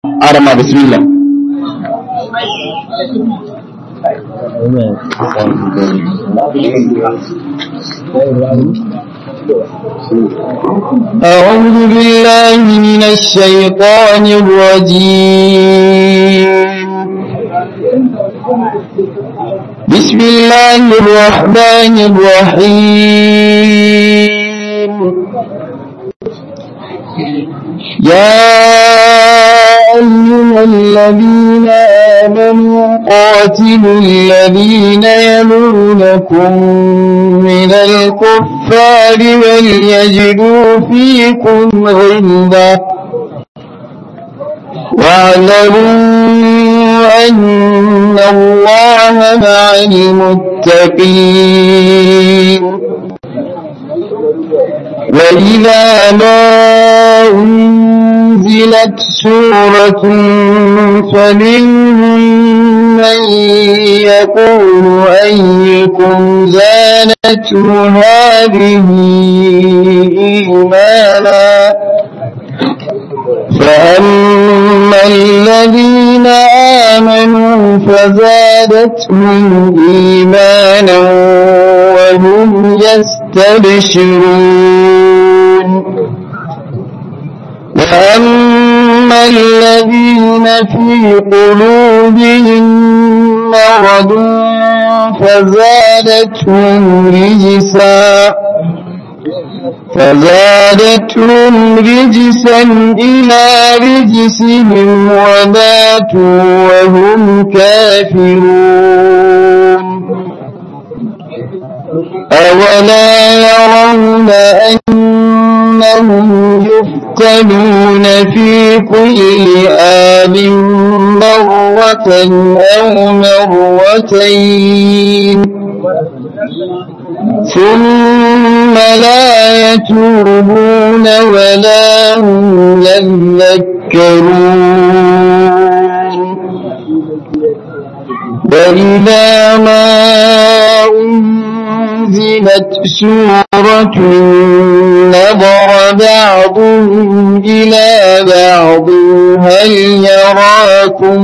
arama bismillah أعوذ بالله من الشيطان الرجيم بسم الله الرحمن الرحيم يا أيها الذين آمنوا قاتلوا الذين يلونكم من الكفار وليجدوا فيكم غلظة واعلموا أن الله مع المتقين وإذا ما أنزلت سورة فمنهم من يقول أيكم زانته هذه إيمانا فأما الذين آمنوا فزادتهم إيمانا وهم يستبشرون وأما الذين في قلوبهم مرض فزادتهم رجسا فزادتهم رجسا إلى رجسهم وماتوا وهم كافرون أولا يرون أنهم يفتنون في كل آل مرة أو مرتين ثم لا يتوبون ولا هم يذكرون وإذا ما أنزلت سورة نظر بعضهم إلى بعض هل يراكم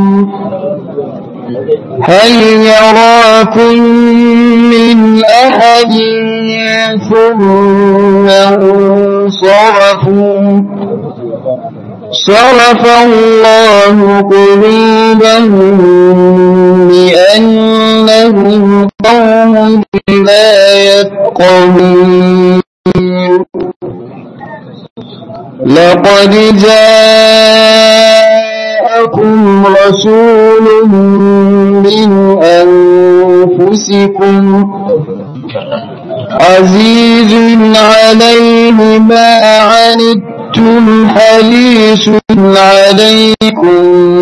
هل يراكم من أحد ثم انصرفوا صرف الله قلوبهم بأنهم قوم لا يفقهون لقد جاءكم رسول من أنفسكم عزيز عليه ما عنتم حريص عليكم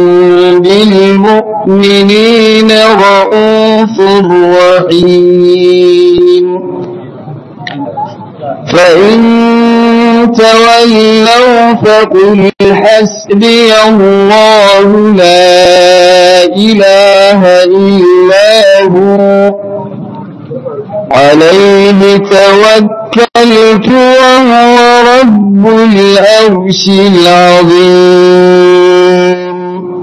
بالمؤمنين رؤوف رحيم فإن تولوا فقل حسبي الله لا إله إلا هو عليه توكلت وهو رب العرش العظيم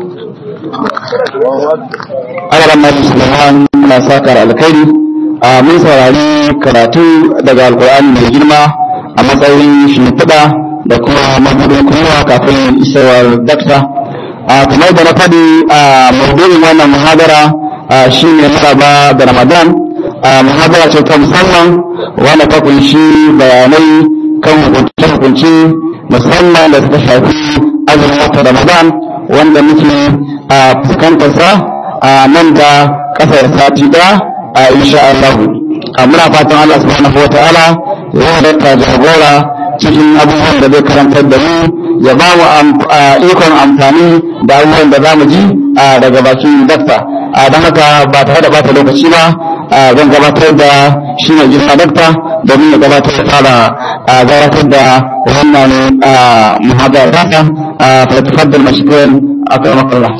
Allah masu Sulaiman na sakar alkhairi a mun saurari karatu daga alkur'ani mai girma a matsayin shimfiɗa da kuma mabudin kuma kafin isawar dakta a kamar da na faɗi a maudu'in wannan muhadara shi ne maraba da ramadan a muhadara ce ta musamman wanda ta kunshi bayanai kan hukunce-hukunce musamman da suka shafi azumin wata ramadan wanda muke a fuskantarsa a nan da kasar sati ɗaya a insha Allah muna fatan Allah subhanahu wa ta'ala ya halatta jagora cikin abubuwan da zai karantar da mu ya ba mu ikon amfani da abubuwan da za mu ji daga bakin dakta don haka ba tare da bata lokaci ba zan gabatar da shi mai girma dakta domin ya gabatar da fara gabatar da wannan muhadara ta fa tafaddal mashkuran akramakallah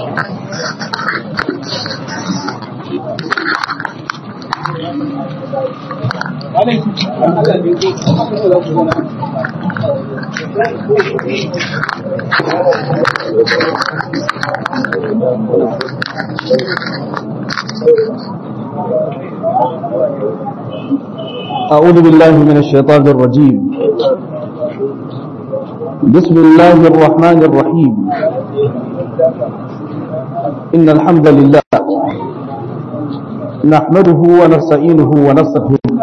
Thank you. أعوذ بالله من الشيطان الرجيم بسم الله الرحمن الرحيم إن الحمد لله نحمده ونستعينه ونستغفره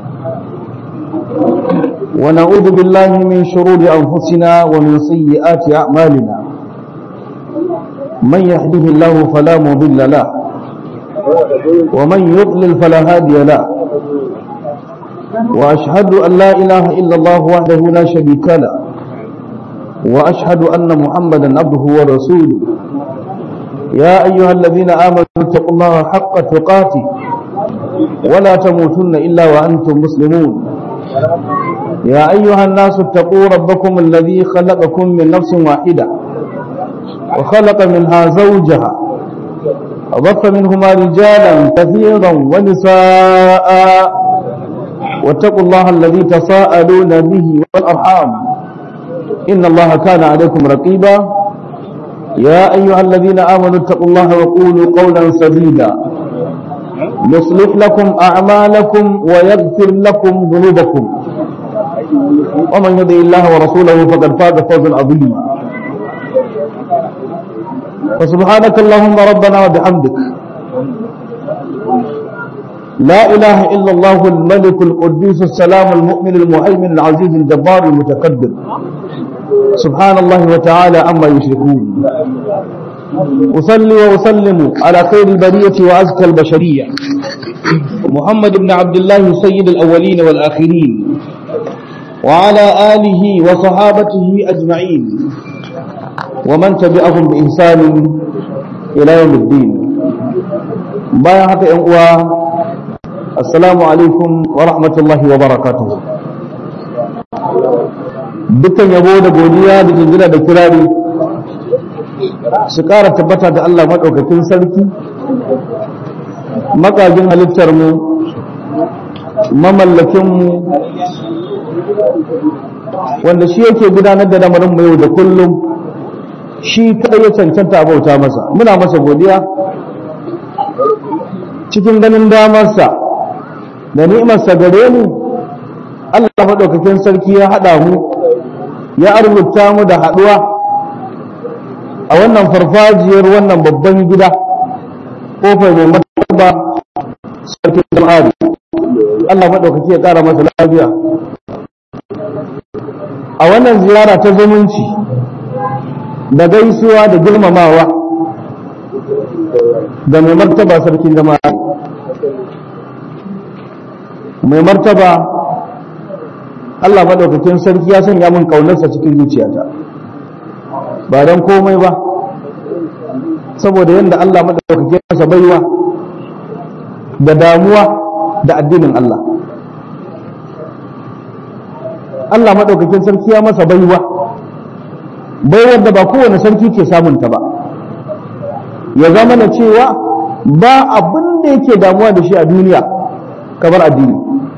ونعوذ بالله من شرور أنفسنا ومن سيئات أعمالنا من يهده الله فلا مضل له ومن يضلل فلا هادي له وأشهد أن لا إله إلا الله وحده لا شريك له وأشهد أن محمدا عبده ورسوله يا أيها الذين آمنوا اتقوا الله حق تقاته ولا تموتن إلا وأنتم مسلمون يا أيها الناس اتقوا ربكم الذي خلقكم من نفس واحدة وخلق منها زوجها وبث منهما رجالا كثيرا ونساء واتقوا الله الذي تساءلون به والأرحام إن الله كان عليكم رقيبا يا أيها الذين آمنوا اتقوا الله وقولوا قولا سديدا يصلح لكم أعمالكم ويغفر لكم ذنوبكم ومن يطع الله ورسوله فقد فاز فوزا عظيما فسبحانك اللهم ربنا وبحمدك لا إله إلا الله الملك القدوس السلام المؤمن المهيمن العزيز الجبار المتكبر سبحان الله وتعالى عما يشركون أصلي وأسلم على خير البرية وأزكى البشرية محمد بن عبد الله سيد الأولين والآخرين وعلى آله وصحابته أجمعين ومن تبعهم بإحسان إلى يوم الدين بايا حتى ينقوى السلام عليكم ورحمة الله وبركاته dukkan yabo da godiya da jinjina da kirari su ƙara tabbata da Allah maɗaukakin sarki makagin halittarmu mamallakinmu wanda shi yake gudanar da lamarin mu yau da kullum shi kadai ya cancanta a bauta masa muna masa godiya cikin ganin damarsa da ni'imarsa gare mu Allah maɗaukakin sarki ya haɗa mu ya arzuta mu da haɗuwa a wannan farfajiyar wannan babban gida kofar mai mataba sarkin jama'ari Allah maɗaukaki ya ƙara masa lafiya a wannan ziyara ta zumunci da gaisuwa da girmamawa da mai martaba sarkin jama'a mai martaba Allah maɗaukakin sarki ya sanya min ƙaunarsa cikin zuciyata ba don komai ba saboda yadda Allah maɗaukakin masa baiwa da damuwa da addinin Allah Allah maɗaukakin sarki ya masa baiwa baiwar da ba kowane sarki ke samunta ba ya zama na cewa ba abin da yake damuwa da shi a duniya kamar addini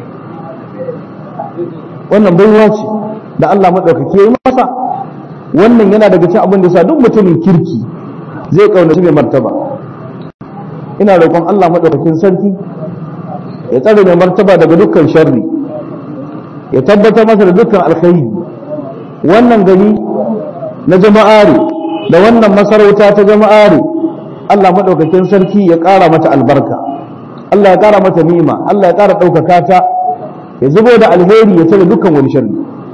wannan baiwa ce da Allah maɗaukaki ya yi masa wannan yana daga cikin abin da sa duk mutumin kirki zai kaunaci mai martaba ina roƙon Allah maɗaukakin sarki ya tsare mai martaba daga dukkan sharri ya tabbatar masa da dukkan alkhairi wannan gani na jama'are da wannan masarauta ta jama'are Allah maɗaukakin sarki ya ƙara mata albarka Allah ya ƙara mata ni'ima Allah ya ƙara ɗaukaka ta ya zubo da alheri ya cire dukkan wani sharri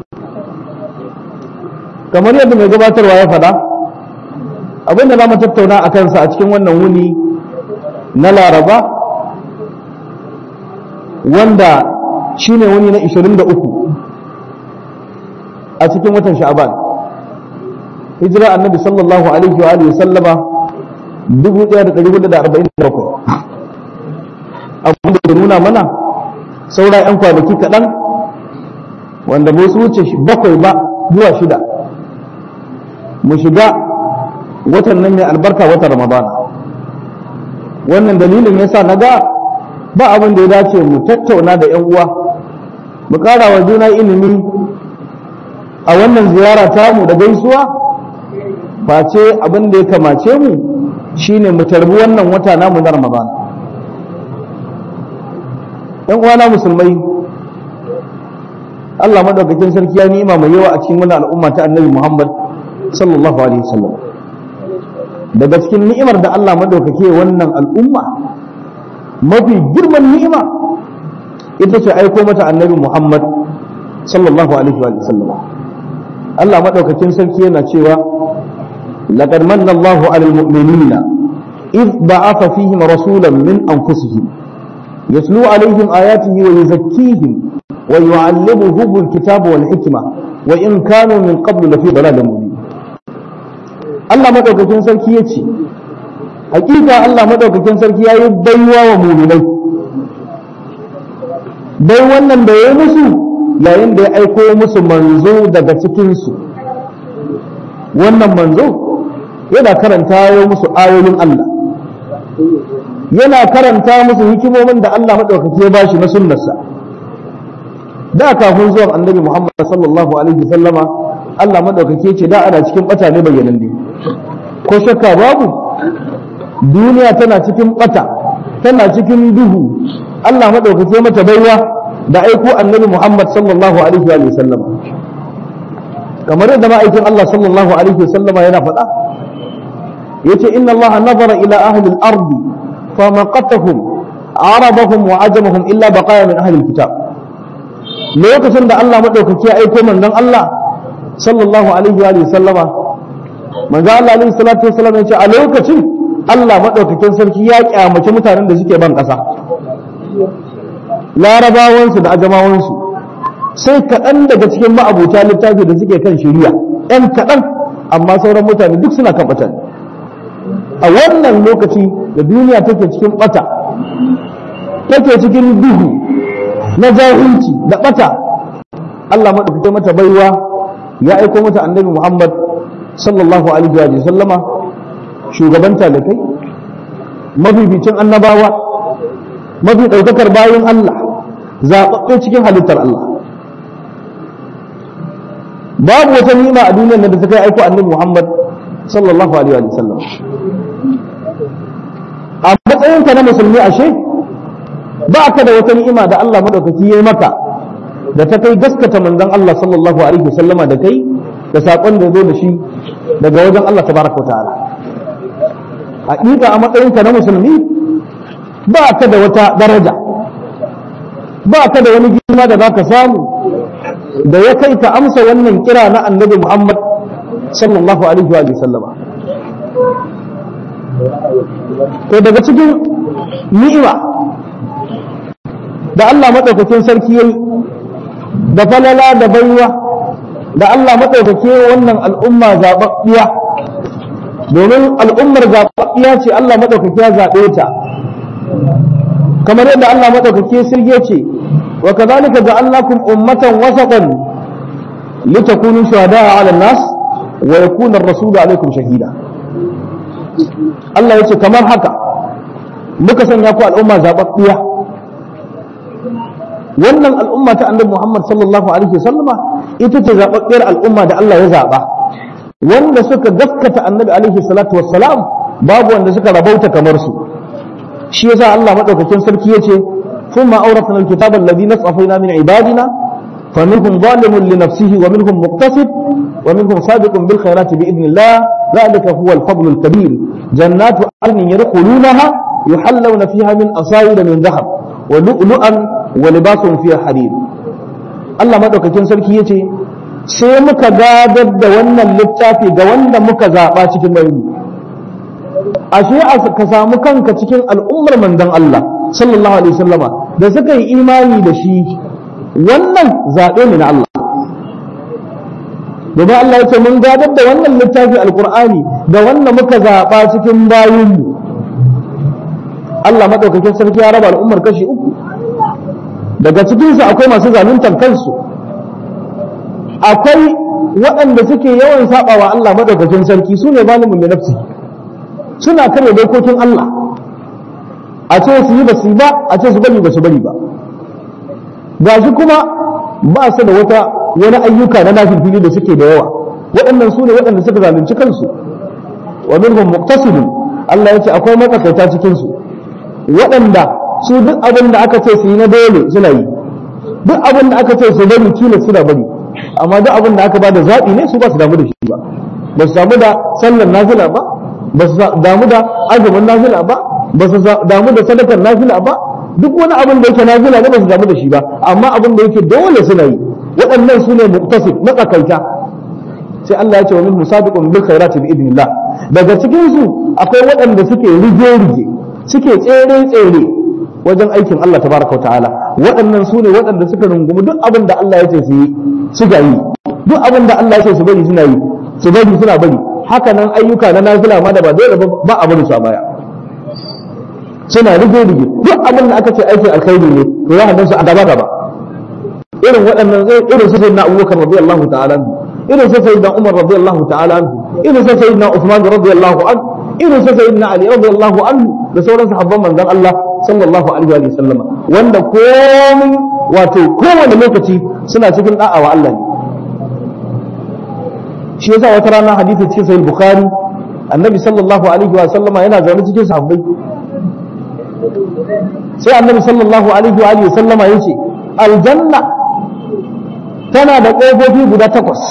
kamar yadda mai gabatarwa ya faɗa abin da za mu tattauna a kansa a cikin wannan wuni na laraba wanda shi ne wuni na 23 a cikin watan sha'aban hijira annabi sallallahu alaihi wa alihi sallama 1447 abin da ke nuna mana saura 'yan kwanaki kaɗan wanda ba su wuce bakwai ba zuwa shida mu shiga watan nan mai albarka watan ramadana wannan dalilin yasa na ga ba abin da ya dace mu tattauna da 'yan uwa mu ƙara wa juna ilimi a wannan ziyara tamu da gaisuwa face abin da ya kamace mu shine mu tarbi wannan wata namu na Ramadan ɗan uwana musulmai Allah madaukakin sarki ya nima mai yawa a cikin wannan al'umma ta Annabi Muhammad sallallahu alaihi wasallam daga cikin ni'imar da Allah madaukake wannan al'umma mafi girman ni'ima ita ce aiko mata Annabi Muhammad sallallahu alaihi wasallam Allah madaukakin sarki yana cewa laqad manna Allahu 'alal mu'minina إذ بعث فيهم رسولا من أنفسهم يتلو عليهم آياته ويزكيهم ويعلمهم الكتاب والحكمة وإن كانوا من قبل لفي ضلال مبين الله مدوكاكين سركي يتي حقيقة الله مدوكاكين سركي يا بيوا ومؤمنين bai wannan da ya musu yayin da ya aiko musu manzo daga cikinsu wannan manzo yana karanta ya musu ayoyin Allah yana karanta musu hikimomin da Allah maɗaukaki ya bashi na sunnarsa da kafin zuwan annabi Muhammad sallallahu alaihi sallama Allah maɗaukaki ce da ana cikin ɓata ne bayyanan ne ko shakka babu duniya tana cikin ɓata tana cikin duhu Allah maɗaukaki mata baiwa da aiko annabi Muhammad sallallahu alaihi wa sallama kamar yadda ma'aikin Allah sallallahu alaihi wa sallama yana faɗa yace inna Allah nazara ila ahli al-ard fa maqatahum arabahum wa ajamahum illa baqaya min ahli al-kitab lokacin da Allah madaukaki ya aiko manzon Allah sallallahu alaihi wa sallama manzon Allah alaihi salatu wasallam yace a lokacin Allah madaukakin sarki ya kyamace mutanen da suke ban kasa larabawansu da ajamawansu sai kaɗan daga cikin ma'abuta littafi da suke kan shari'a ɗan kaɗan amma sauran mutane duk suna kan mutane a wannan lokaci da duniya take cikin bata take cikin duhu na jahilci da bata Allah maɗaukake mata baiwa ya aiko mata annabi Muhammad sallallahu alaihi wa sallama shugaban talakai mafificin annabawa mafi ɗaukakar bayan Allah zaɓaɓɓe cikin halittar Allah babu wata nima a duniyar da ta kai aiko annabi Muhammad sallallahu alaihi wa sallam a matsayinka na musulmi ashe ba ka da wata ni'ima da Allah madaukaki ya yi maka da ta kai gaskata manzon Allah sallallahu alaihi wa sallama da kai da sakon da zo da shi daga wajen Allah tabaraka wa ta'ala haƙiƙa a matsayinka na musulmi ba ka da wata daraja ba ka da wani girma da za ka samu da ya kai ka amsa wannan kira na annabi Muhammad sallallahu alaihi wa sallama to daga cikin ni'ima da Allah madaukakin sarki yayi da falala da baiwa da Allah madaukake wannan al'umma zababbiya domin al'ummar zababbiya ce Allah madaukake ya zabe ta kamar yadda Allah madaukake sirge ce wa kadhalika ja'alnakum ummatan wasatan litakunu shuhada'a 'ala an-nas wa yakuna ar-rasulu 'alaykum shahida Allah yace kamar haka muka sanya ku al'umma zababbiya wannan al'umma ta annabi Muhammad sallallahu alaihi wasallama ita ce zababbiyar al'umma da Allah ya zaba wanda suka gaskata annabi alaihi salatu wassalam babu wanda suka rabauta kamar su shi yasa Allah madaukakin sarki yace thumma awrathna alkitaba alladhi nasafayna min ibadina فمنهم ظالم لنفسه ومنهم مقتصد ومنهم سابق بالخيرات بإذن الله ذلك هو الفضل الكبير جنات عدن يدخلونها يحلون فيها من أصائر من ذهب ولؤلؤا ولباسهم فيها حرير Allah madaukakin sarki yace sai muka gadar da wannan littafi ga wanda muka zaba cikin bayi ashe ka samu kanka cikin al'ummar manzon Allah sallallahu alaihi wasallama da suka yi imani da shi wannan zaɓe ne na Allah domin Allah ya ce mun gadar da wannan littafi alkur'ani da wanda muka zaɓa cikin bayinmu Allah maɗaukakin sarki ya raba al'ummar kashi uku daga cikinsu akwai masu zaluntar kansu akwai waɗanda suke yawan saɓa wa Allah maɗaukakin sarki su ne zalimin da nafsi suna karya dokokin Allah a ce su yi ba su yi ba a ce su bari ba su bari ba gashi kuma ba su da wata wani ayyuka na nafilfili da suke da yawa waɗannan su ne waɗanda suka zalunci kansu wa minhum muqtasidun Allah yace akwai matsakaita cikin su waɗanda su duk abin da aka ce su yi na dole suna yi duk abin da aka ce su bari tilas suna bari amma duk abin da aka ba da zaɓi ne su ba su damu da shi ba ba su damu da sallar nafila ba ba su damu da azumin nafila ba ba su damu da sadakar nafila ba duk wani abin da yake nafila ne ba su damu da shi ba amma abin da yake dole suna yi waɗannan su ne muqtasid matsakaita sai Allah ya ce wa min musabiqun bil khairati bi idnillah daga cikin su akwai waɗanda suke rige rige suke tsere tsere wajen aikin Allah tabaraka ta'ala waɗannan su ne waɗanda suka rungumi duk abin da Allah ya ce su yi suka yi duk abin da Allah ya ce su bari suna yi su bari suna bari haka nan ayyuka na nafila ma da ba dole ba a bari su a baya suna rige rige duk abin da aka ce aikin alkhairi ne to za ka su a gaba gaba irin waɗannan irin su sayyidina Abubakar radiyallahu ta'ala anhu irin su sayyidina Umar radiyallahu ta'ala anhu irin su sayyidina Uthman radiyallahu anhu irin su sayyidina Ali radiyallahu anhu da sauran sahabban manzon Allah sallallahu alaihi wa sallam wanda komai wato kowane lokaci suna cikin da'a wa Allah ne shi yasa wata rana hadisi cikin sahih bukhari annabi sallallahu alaihi wa sallama yana zaune cikin sahabbai sai annabi sallallahu alaihi wa alihi sallama yace aljanna tana da ƙofofi guda takwas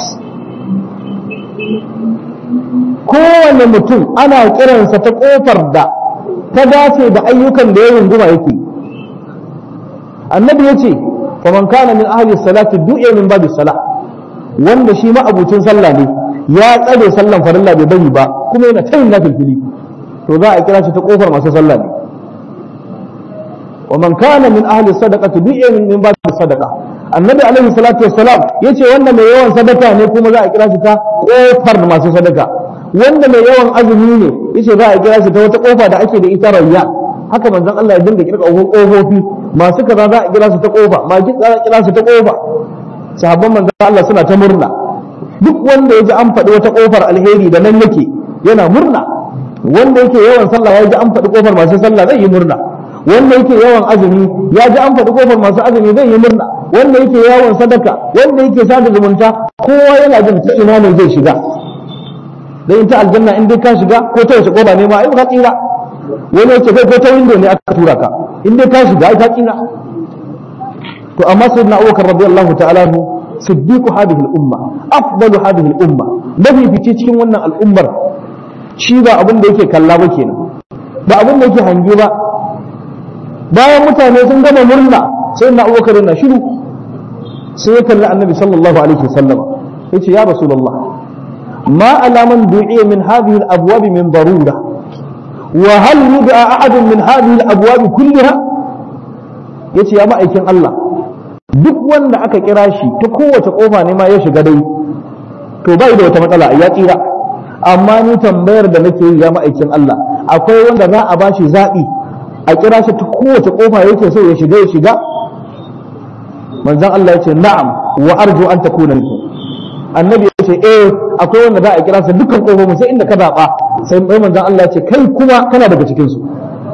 kowane mutum ana kiransa ta ƙofar da ta dace da ayyukan da ya runguma yake annabi ya ce faman kana min ahli salati du'a min babu sala wanda shi ma abucin sallah ne ya tsare sallan farilla bai bari ba kuma yana tayin nafilfili to za a kira shi ta ƙofar masu sallah ne ومن كان من أهل الصدقة دعي من باب الصدقة النبي عليه الصلاة والسلام yace wanda mai yawan sadaka ne kuma za a kira shi ta kofar masu sadaka wanda mai yawan azumi ne yace za a kira shi ta wata kofa da ake da ita rayya haka manzon Allah ya dinga kirka kofofi masu kaza za a kira su ta kofa masu za a kira su ta kofa sahabban manzon Allah suna ta murna duk wanda ya ji an faɗi wata kofar alheri da nan yake yana murna wanda yake yawan sallah ya ji an faɗi kofar masu sallah zai yi murna wanda yake yawan azumi ya ji an faɗi kofar masu azumi zai yi murna wanda yake yawan sadaka wanda yake sada zumunta kowa yana jin ta ina ne zai shiga dan ita aljanna in dai ka shiga ko ta wace koba ne ma ai ka tsira wani yake kai ko ta window ne aka tura ka in dai ka shiga ai ka tsira to amma sayyidina Abubakar radiyallahu ta'ala anhu siddiqu hadhihi al-umma afdalu hadhihi al-umma mafi fice cikin wannan al'ummar shi ba abin da yake kalla ba kenan ba abin da yake hange ba bayan mutane sun gama murna sai na abubakar na shiru sai ya kalli annabi sallallahu alaihi wasallam yace ya rasulullah ma alaman du'iya min hadhihi al-abwab min darura wa hal yud'a ahad min hadhihi al-abwab kullaha yace ya ma'aikin Allah duk wanda aka kira shi ta kowace kofa ne ma ya shiga dai to bai da wata matsala ya tsira amma ni tambayar da nake yi ya ma'aikin Allah akwai wanda za a bashi zabi a kira shi ta kowace kofa yake so ya shiga ya shiga manzon Allah yace na'am wa arju an takuna minkum annabi yace eh akwai wanda za a kira su dukkan kofofin sai inda ka zaba sai mai manzon Allah yace kai kuma kana daga cikin su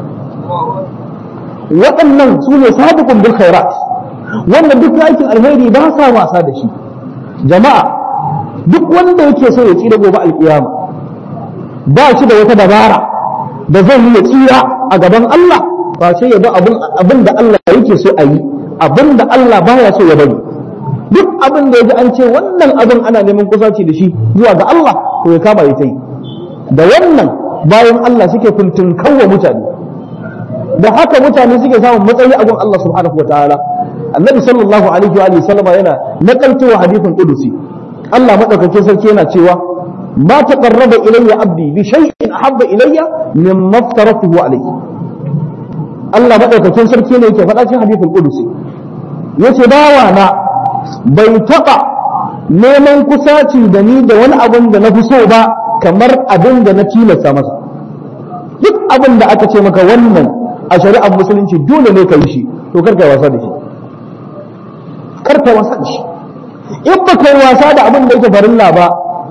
waɗannan su ne sabiqun bil khairat wanda duk aikin alheri ba sa wasa da shi jama'a duk wanda yake so ya tsira gobe alkiyama ba shi da wata dabara da zai yi ya tsira a gaban Allah ba sai ya bi abin da Allah yake so a yi abin da Allah baya so ya bari duk abin da ya ji an ce wannan abin ana neman kusaci da shi zuwa ga Allah to ya kama ya ta yi da wannan bayan Allah suke kuntun kawo mutane da haka mutane suke samun matsayi a gun Allah subhanahu wataala annabi sallallahu alaihi wa sallama yana nakaltowa hadithin qudusi Allah madaukakin sarki yana cewa ما تقرب إلي عبدي بشيء أحب إلي مما افترضته عليه Allah maɗaukakin sarki ne yake faɗa cikin hadithul qudusi yace bawa na bai taɓa neman kusaci da ni da wani abin da na fi so ba kamar abin da na tilasta masa duk abin da aka ce maka wannan a shari'ar musulunci dole ne ka yi shi to kar ka wasa da shi kar ka wasa da shi in ba kai wasa da abin da yake farilla ba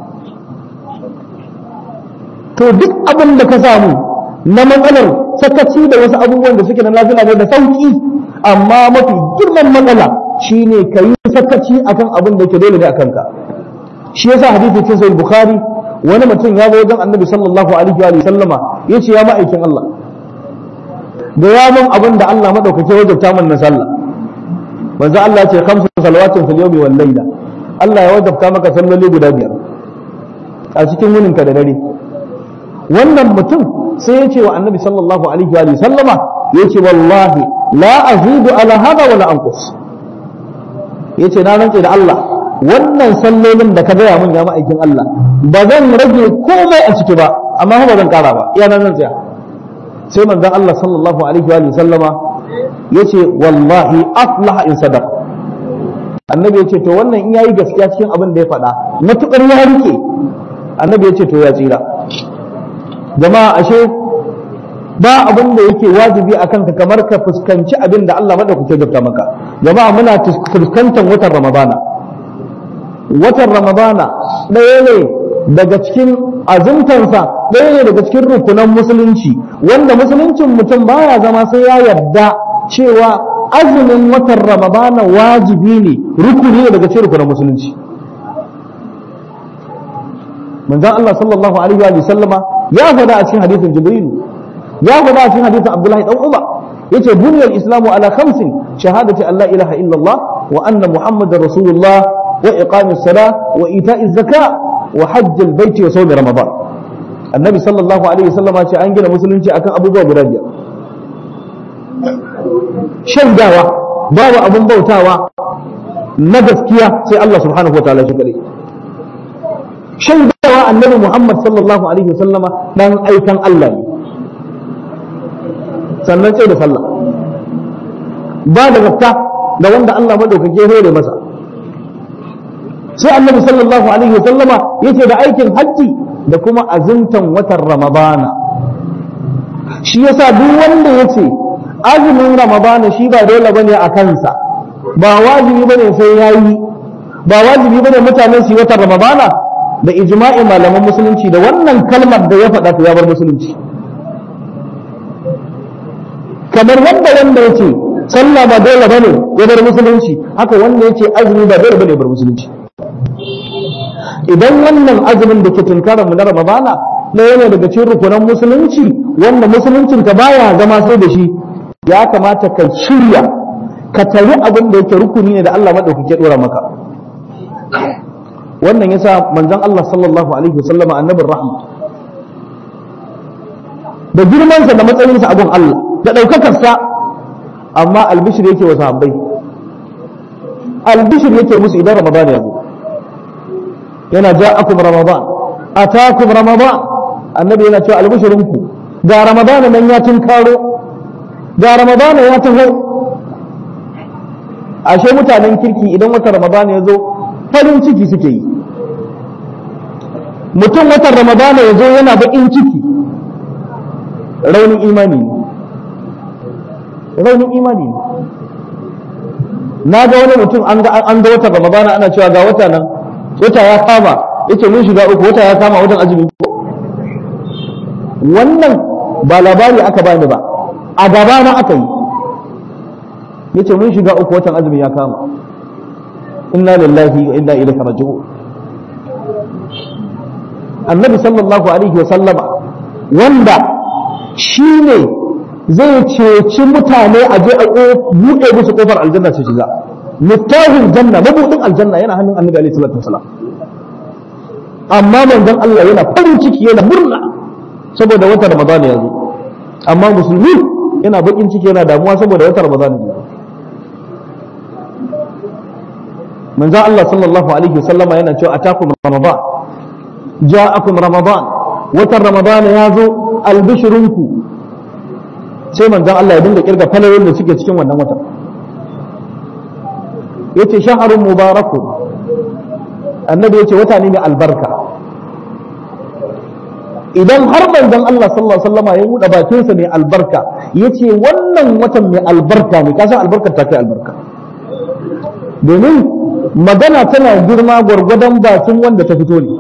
to duk abin da ka samu na matsalar sakaci da wasu abubuwan da suke na lafiya ne da sauki amma mafi girman matsala shine ka yi sakaci akan abin da yake dole ne akan ka shi yasa hadisi cikin sahih bukhari wani mutum ya zo wajen annabi sallallahu alaihi wa sallama ya ce ya ma'aikin Allah da ya mun abin da Allah madaukake wajabta min na sallah manzo Allah ya ce khamsu salawatin fil yawmi wal layla Allah ya wajabta maka salloli guda biyar a cikin wunin ka da dare wannan mutum sai ya ce wa annabi sallallahu alaihi wa sallama ya ce wallahi la azidu ala hada wala anqus ya ce na rantse da Allah wannan sallolin da ka gaya mun ya ma'aikin Allah ba zan rage komai a ciki ba amma ba zan kara ba iya nan tsaya sai manzon Allah sallallahu alaihi wa sallama yace wallahi aflaha in sadaq annabi yace to wannan in yayi gaskiya cikin abin da ya faɗa matukar ya rike annabi yace to ya tsira jama'a ashe ba abin da yake wajibi akan ka kamar ka fuskanci abin da Allah madaukake gafta maka jama'a muna fuskantar watan ramadana watan ramadana ɗaya ne daga cikin azumtansa ɗaya ne daga cikin rukunan musulunci wanda musuluncin mutum baya zama sai ya yarda cewa azumin watan ramadana wajibi ne rukuni ne daga cikin rukunan musulunci manzon Allah sallallahu alaihi wa sallama ya faɗa a cikin hadisin jibril ya faɗa a cikin hadisin abdullahi dan umar yace buniyal islamu ala khamsin shahadati an la ilaha illallah wa anna muhammadar rasulullah wa iqamis salah wa ita'iz zakah wa hajjal baiti wa sawmi ramadan annabi sallallahu alaihi wasallama ce an gina musulunci akan abubuwa guda biyar shaidawa babu abun bautawa na gaskiya sai Allah subhanahu wataala shi kadai shaidawa annabi Muhammad sallallahu alaihi wasallama dan aikan Allah ne sannan sai da sallah ba da zakka da wanda Allah madaukake hore masa sai annabi sallallahu alaihi wa sallama yace da aikin hajji da kuma azumtan watan ramadana shi yasa duk wanda yace azumin ramadana shi ba dole bane a kansa ba wajibi bane sai yayi ba wajibi bane mutane su yi watan ramadana da ijma'i malaman musulunci da wannan kalmar da ya faɗa ya bar musulunci kamar wanda wanda yace sallah ba dole bane ya bar musulunci haka wanda yace azumi ba dole bane ya bar musulunci idan wannan azumin da ke tunkarar mu na Ramadana ɗaya ne daga cikin rukunan musulunci wanda musuluncin ka baya zama sai da shi ya kamata ka shirya ka tari abin da yake rukuni ne da Allah madaukake dora maka wannan yasa manzon Allah sallallahu alaihi wasallama annabin rahma da girmansa da matsayinsa a gun Allah da ɗaukakarsa amma albishir yake wa sahabbai albishir yake musu idan Ramadan ya zo yana ja'akum ramadan atakum ramadan annabi yana cewa albishirinku ga ramadan nan ya tunkaro ga ramadan ya taho ashe mutanen kirki idan watan ramadan ya zo farin ciki suke yi mutum watan ramadan ya zo yana baƙin ciki raunin imani ne raunin imani ne na ga wani mutum an ga watan ramadan ana cewa ga wata nan wata ya kama yace mun shiga uku wata ya kama wajen azumi wannan ba labari aka bani ba a gaba na aka yi yace mun shiga uku watan azumi ya kama inna lillahi wa inna ilaihi raji'un annabi sallallahu alaihi wa sallama wanda shine zai ceci mutane a je a buɗe musu kofar aljanna su shiga littafin janna mabudin aljanna yana hannun annabi alaihi salatu wasalam amma manzon Allah yana farin ciki yana murna saboda watan ramadan ya zo amma musulmi yana bakin ciki yana damuwa saboda watan ramadan ya zo manzon Allah sallallahu alaihi wasallama yana cewa atakum ramadan ja'akum ramadan watan ramadan ya zo albishirunku sai manzon Allah ya dinga kirga falayoyin da suke cikin wannan watan yace shaharun mubarakun annabi yace wata ne mai albarka idan har manzon Allah sallallahu alaihi wasallam ya buɗe bakinsa mai albarka yace wannan watan mai albarka ne kasan albarkar ta kai albarka domin magana tana girma gwargwadon bakin wanda ta fito ne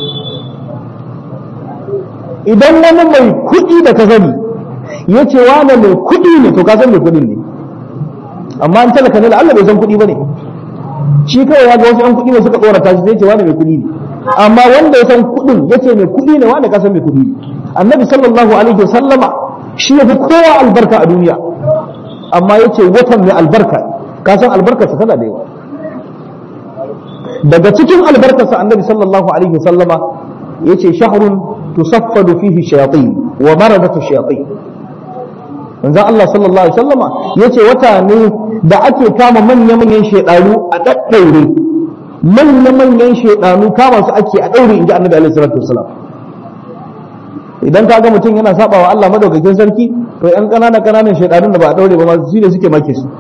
idan wani mai kuɗi da ka sani ya ce wane mai kuɗi ne to ka san mai kuɗin ne amma an talaka ne Allah bai san kuɗi ba ne shi kawai ya ga wasu ɗan kuɗi ne suka tsorata shi sai ce wane mai kuɗi ne amma wanda ya san kudin yace mai kudi ne wanda ka san mai kudi annabi sallallahu alaihi wasallama shi ya fi kowa albarka a duniya amma yace watan mai albarka ka san albarkarsa tana da yawa daga cikin albarkarsa annabi sallallahu alaihi wasallama yace shahrun tusaffadu fihi shayatin wa maradatu shayatin manzon Allah sallallahu alaihi wasallama yace wata ne da ake kama manya-manyan shedanu a daddaure manya-manyan shedanu kama su ake a daure inji annabi alaihi salatu wasallam idan ka ga mutum yana sabawa Allah madaukakin sarki to yan kanana kananan shedanun da ba a daure ba ma su ne suke make shi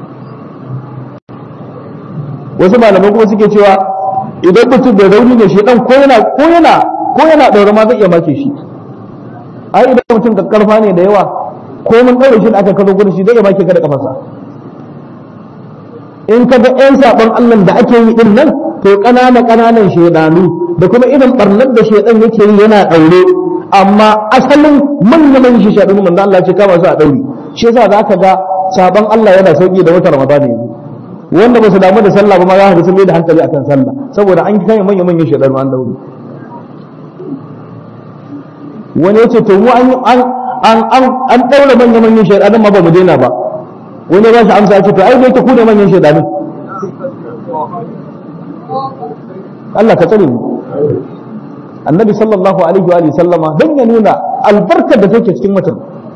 wasu malamai kuma suke cewa idan mutum da rauni ne shedan ko yana ko yana ko yana daure ma zai iya make shi ai idan mutum ka karfa ne da yawa ko mun daure shi da aka kazo gurin shi zai iya make ka da kafarsa in ka ga yan saban Allah da ake yi din nan to kanana kananan shedanu da kuma irin barnar da shedan yake yi yana daure amma asalin manyan shi shedanu manzo Allah ce kama su a daure shi yasa zaka ga saban Allah yana sauki da wata Ramadan yanzu wanda ba su damu da sallah ba ma za ka sun mai da hankali akan sallah saboda an kai manyan manyan shedanu an daure wani yace to mu an an an an daure manyan manyan shedanu ma ba mu daina ba wani ba shi amsa ce to ai dai ta ku ne manyan shedanu Allah ka tsare mu annabi sallallahu alaihi wa alihi sallama dan ya nuna albarkar da take cikin watan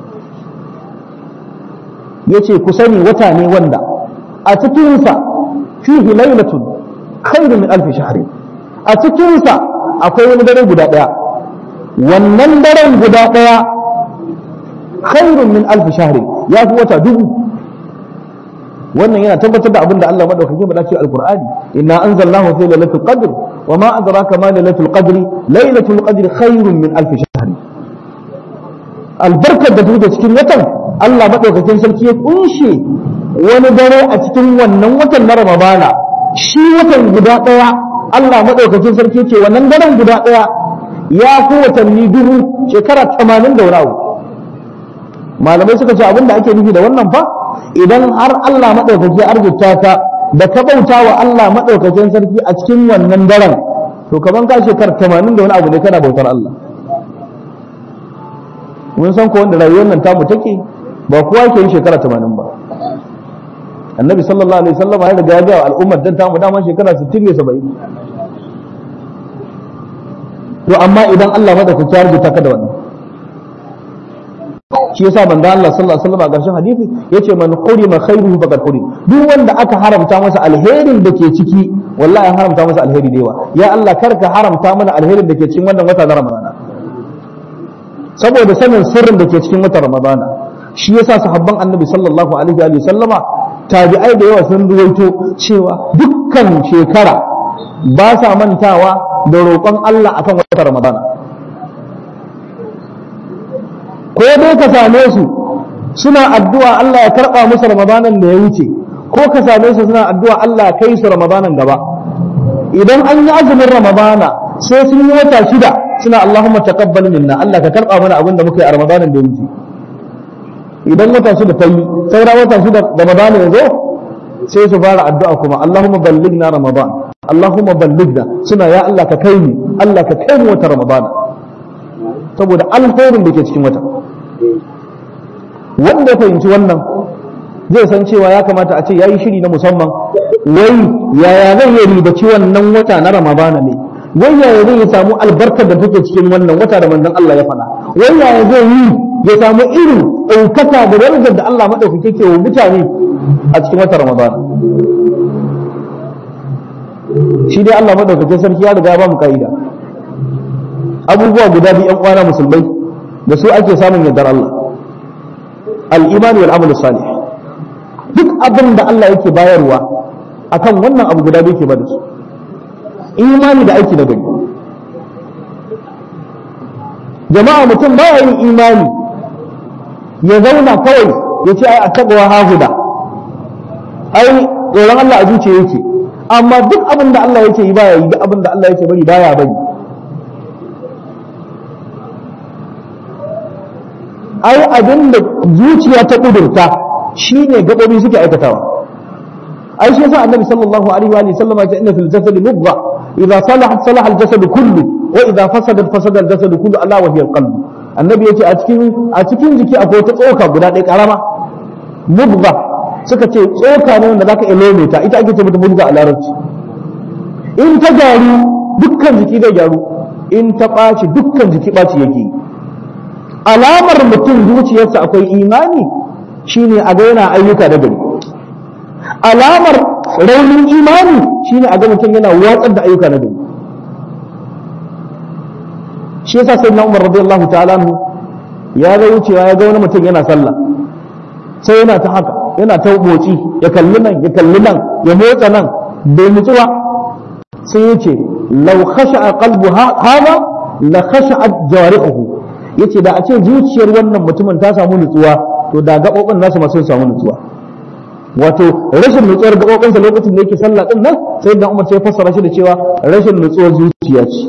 yace ku sani wata ne wanda a cikin sa fihi lailatun khairun min alf shahr a cikin sa akwai wani dare guda daya wannan daren guda daya khairun min alf shahr ya fi wata dubu wannan yana tabbatar da abin da Allah madaukake faɗa cikin alqur'ani inna anzalnahu fi lailatul qadr wa ma adraka ma lailatul qadri lailatul qadri khairun min alf shahr albarkar da take cikin watan Allah madaukakin sarki ya kunshe wani dare a cikin wannan watan na Ramadana shi watan guda daya Allah madaukakin sarki ce wannan daren guda daya ya fi watanni dubu shekara 80 da wani abu malamai suka ce abin da ake nufi da wannan fa idan har Allah maɗaukaki ya arzuta ka da ka bauta wa Allah maɗaukakin sarki a cikin wannan daren to kaman ka shekar tamanin da wani abu ne kana bautar Allah mun san ko wanda rayuwar nan tamu take ba kowa ke yin shekara tamanin ba annabi sallallahu alaihi wasallam ya riga ya ga al'ummar dan tamu dama shekara 60 ne 70 to amma idan Allah maɗaukaki ya arzuta ka da wannan shi yasa manzo Allah sallallahu alaihi wasallam a ƙarshen hadisi yace man hurima khairuhu faqad hurim duk wanda aka haramta masa alherin da ke ciki wallahi an haramta masa alheri da yawa ya Allah kar ka haramta mana alherin da ke cikin wannan wata na Ramadana saboda sanin sirrin da ke cikin watan Ramadana shi yasa sahabban Annabi sallallahu alaihi wa sallama tabi'ai da yawa sun ruwaito cewa dukkan shekara ba sa mantawa da roƙon Allah akan watan Ramadana ko dai ka same su suna addu'a Allah ya karɓa musu ramadanan da ya wuce ko ka same su suna addu'a Allah ya kai su ramadanan gaba idan an yi azumin ramadana sai sun yi wata shida suna Allahumma taqabbal minna Allah ka karɓa mana abin da muka yi a ramadanan da ya wuce idan wata shida ta yi saura wata shida ramadana ya zo sai su fara addu'a kuma Allahumma ballighna ramadan Allahumma ballighna suna ya Allah ka kai mu Allah ka kai mu wata ramadana saboda alkhairin da ke cikin wata wanda ya fahimci wannan zai san cewa ya kamata a ce ya yi shiri na musamman wai yaya zai yi ribaci wannan wata na ramadana ne wai yaya zai yi samu albarkar da take cikin wannan wata da manzon Allah ya faɗa wai yaya zai yi ya samu irin ɗaukaka da darajar da Allah maɗaukake ke wa mutane a cikin wata ramadana shi dai Allah maɗaukakin sarki ya riga ya ba mu ka'ida abubuwa guda biyu ‘yan uwana musulmai da su ake samun yardar Allah al'imani wal amal salih duk abin da Allah yake bayarwa akan wannan abu guda biyu ke bada su imani da aiki da gani jama'a mutum ba yin imani ya zauna kawai ya ce ai a taɓawa hahuda ai tsoron Allah a zuciya yake amma duk abin da Allah yake yi baya yi duk abin da Allah yake bari baya bari ai abin da zuciya ta kudurta shine gabobi suke aikatawa ai shi yasa annabi sallallahu alaihi wa sallam ya ce inna fil jasadi mudgha idza salahat salaha al-jasad kullu wa idza fasadat fasada al-jasad kullu ala wa hiya al-qalb annabi yace a cikin a cikin jiki akwai wata tsoka guda ɗaya karama mudgha suka ce tsoka ne wanda zaka ilome ta ita ake ce mata mudgha a larabci in ta gyaru dukkan jiki zai gyaru in ta ɓaci dukkan jiki ɓaci yake alamar mutum zuciyarsa akwai imani shine a ga yana ayyuka da gari alamar raunin imani shine a ga mutum yana watsar da ayyuka na gari shi yasa sai na umar radiyallahu ta'ala anhu ya ga wucewa ya ga wani mutum yana sallah sai yana ta haka yana ta motsi ya kalli nan ya kalli nan ya motsa nan bai nutsuwa sai ya ce lau khasha'a qalbu hada la khasha'at jawarihuhu yace da a ce zuciyar wannan mutumin ta samu nutsuwa to da gabobin nasu ma sun samu nutsuwa wato rashin nutsuwar gabobinsa lokacin da yake sallah din nan sai da Umar sai fassara shi da cewa rashin nutsuwar zuciya ce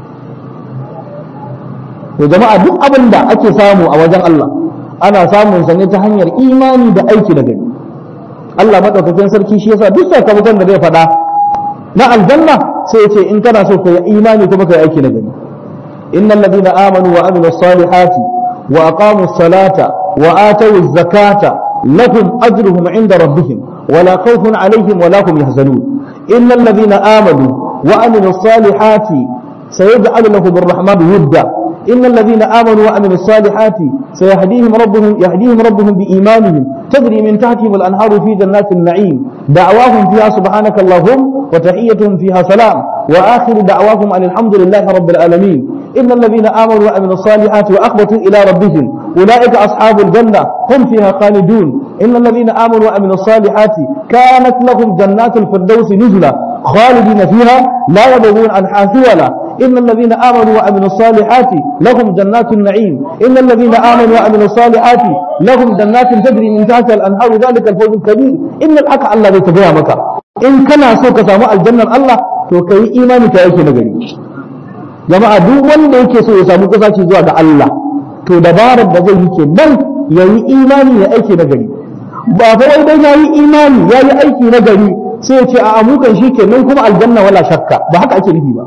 to jama'a duk abin da ake samu a wajen Allah ana samun sa ne ta hanyar imani da aiki da gani Allah madaukakin sarki shi yasa duk sakamakon da zai faɗa na aljanna sai ya ce in kana so ka yi imani kuma ka yi aiki na gani innal ladina amanu wa amilus salihati wa aqamus salata wa atawuz zakata lahum ajruhum inda rabbihim ولا خوف عليهم ولا هم يحزنون إن الذين آمنوا وعملوا الصالحات سيجعل لهم الرحمن ودا إن الذين آمنوا وعملوا الصالحات سيهديهم ربهم يهديهم ربهم بإيمانهم تجري من تحتهم الأنهار في جنات النعيم دعواهم فيها سبحانك اللهم وتحيتهم فيها سلام وآخر دعواهم أن الحمد لله رب العالمين إن الذين آمنوا وعملوا الصالحات وأخبتوا إلى ربهم أولئك أصحاب الجنة هم فيها خالدون إن الذين آمنوا وعملوا الصالحات كانت لهم جنات الفردوس نزلا خالدين فيها لا يبغون عنها حولا إن الذين آمنوا وعملوا الصالحات لهم جنات النعيم إن الذين آمنوا وعملوا الصالحات لهم جنات تجري من تحتها الأنهار ذلك الفوز الكبير إن الحق الله ذي تبيع مكة إن كان سوك سامع الجنة الله to kai imani ka yake nagari jama'a duk wanda yake so ya samu kusaci zuwa ga Allah to dabarar da zai yi ke nan ya yi imani ya aiki nagari ba fa wai dai ya yi imani ya yi aiki nagari sai ya ce a amukan shi ke nan kuma aljanna wala shakka ba haka ake nufi ba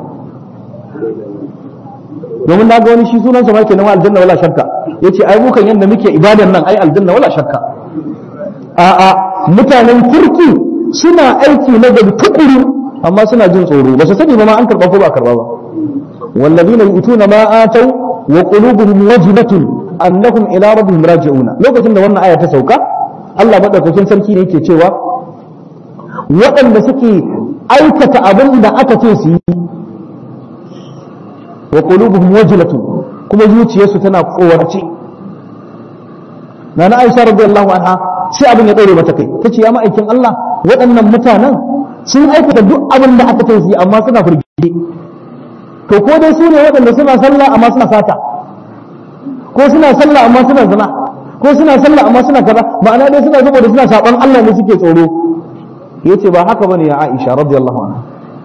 domin na ga wani shi sunan sa ma kenan aljanna wala shakka yace ai mukan yanda muke ibadan nan ai aljanna wala shakka a'a mutanen kirki suna aiki na gari tukuru amma suna jin tsoro ba su sani ba ma an karba ko ba karba ba wallazina yu'tuna ma atau wa qulubuhum wajilatun annahum ila rabbihim raji'una lokacin da wannan aya ta sauka Allah madaukakin sarki ne yake cewa waɗanda suke aikata abin da aka ce su yi wa qulubuhum wajilatun kuma zuciyarsu tana kowarce nana Aisha radiyallahu anha sai abin ya daure mata kai tace ya ma'aikin Allah waɗannan mutanen sun aikata duk abin da aka ce su yi amma suna firgide to ko dai su ne waɗanda suna sallah amma suna sata ko suna sallah amma suna zina ko suna sallah amma suna kaza ma'ana dai suna saboda suna saban Allah ne suke tsoro yace ba haka bane ya Aisha radiyallahu anha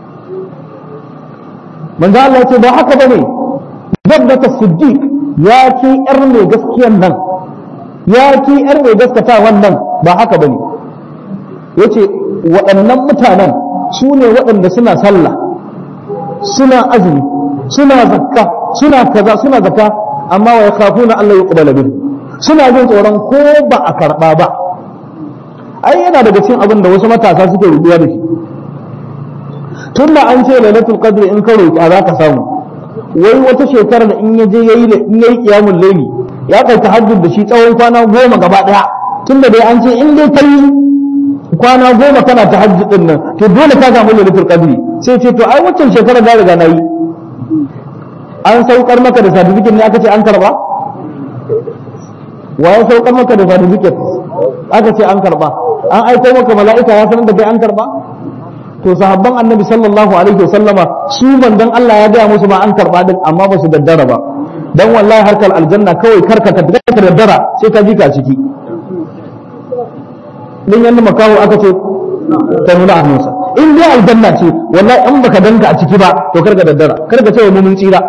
manzo Allah yace ba haka bane zabbata siddiq ya ki yar mai gaskiyan nan ya ki yar mai gaskata wannan ba haka bane yace waɗannan mutanen su ne waɗanda suna sallah suna azumi suna zakka suna kaza suna zakka amma wa yakhafuna Allah yuqbala bihi suna jin tsoron ko ba a karba ba ai yana daga cikin abin da wasu matasa suke rubuwa da shi tunda an ce lailatul qadr in ka roki za ka samu wai wata shekara da in ya je yayi in yayi qiyamul layli ya kai tahajjud da shi tsawon kwana goma gaba daya tunda dai an ce in dai kai kwana goma kana tahajjud din nan to dole ka samu lailatul qadr sai ce to ai waccan shekara da riga nayi an saukar maka da certificate ne aka ce an karba wa ya saukar maka da certificate aka ce an karba an aiko maka mala'ika ya sanar da kai an karba to sahabban annabi sallallahu alaihi wasallama su manzon Allah ya gaya musu ma an karba din amma ba su daddara ba dan wallahi harkar aljanna kawai karka ka daddara sai ka ji ka ciki din yanda makawo aka ce ta nuna hannunsa in dai aljanna ce wallahi in baka danka a ciki ba to karka daddara karka ce wa mu mun tsira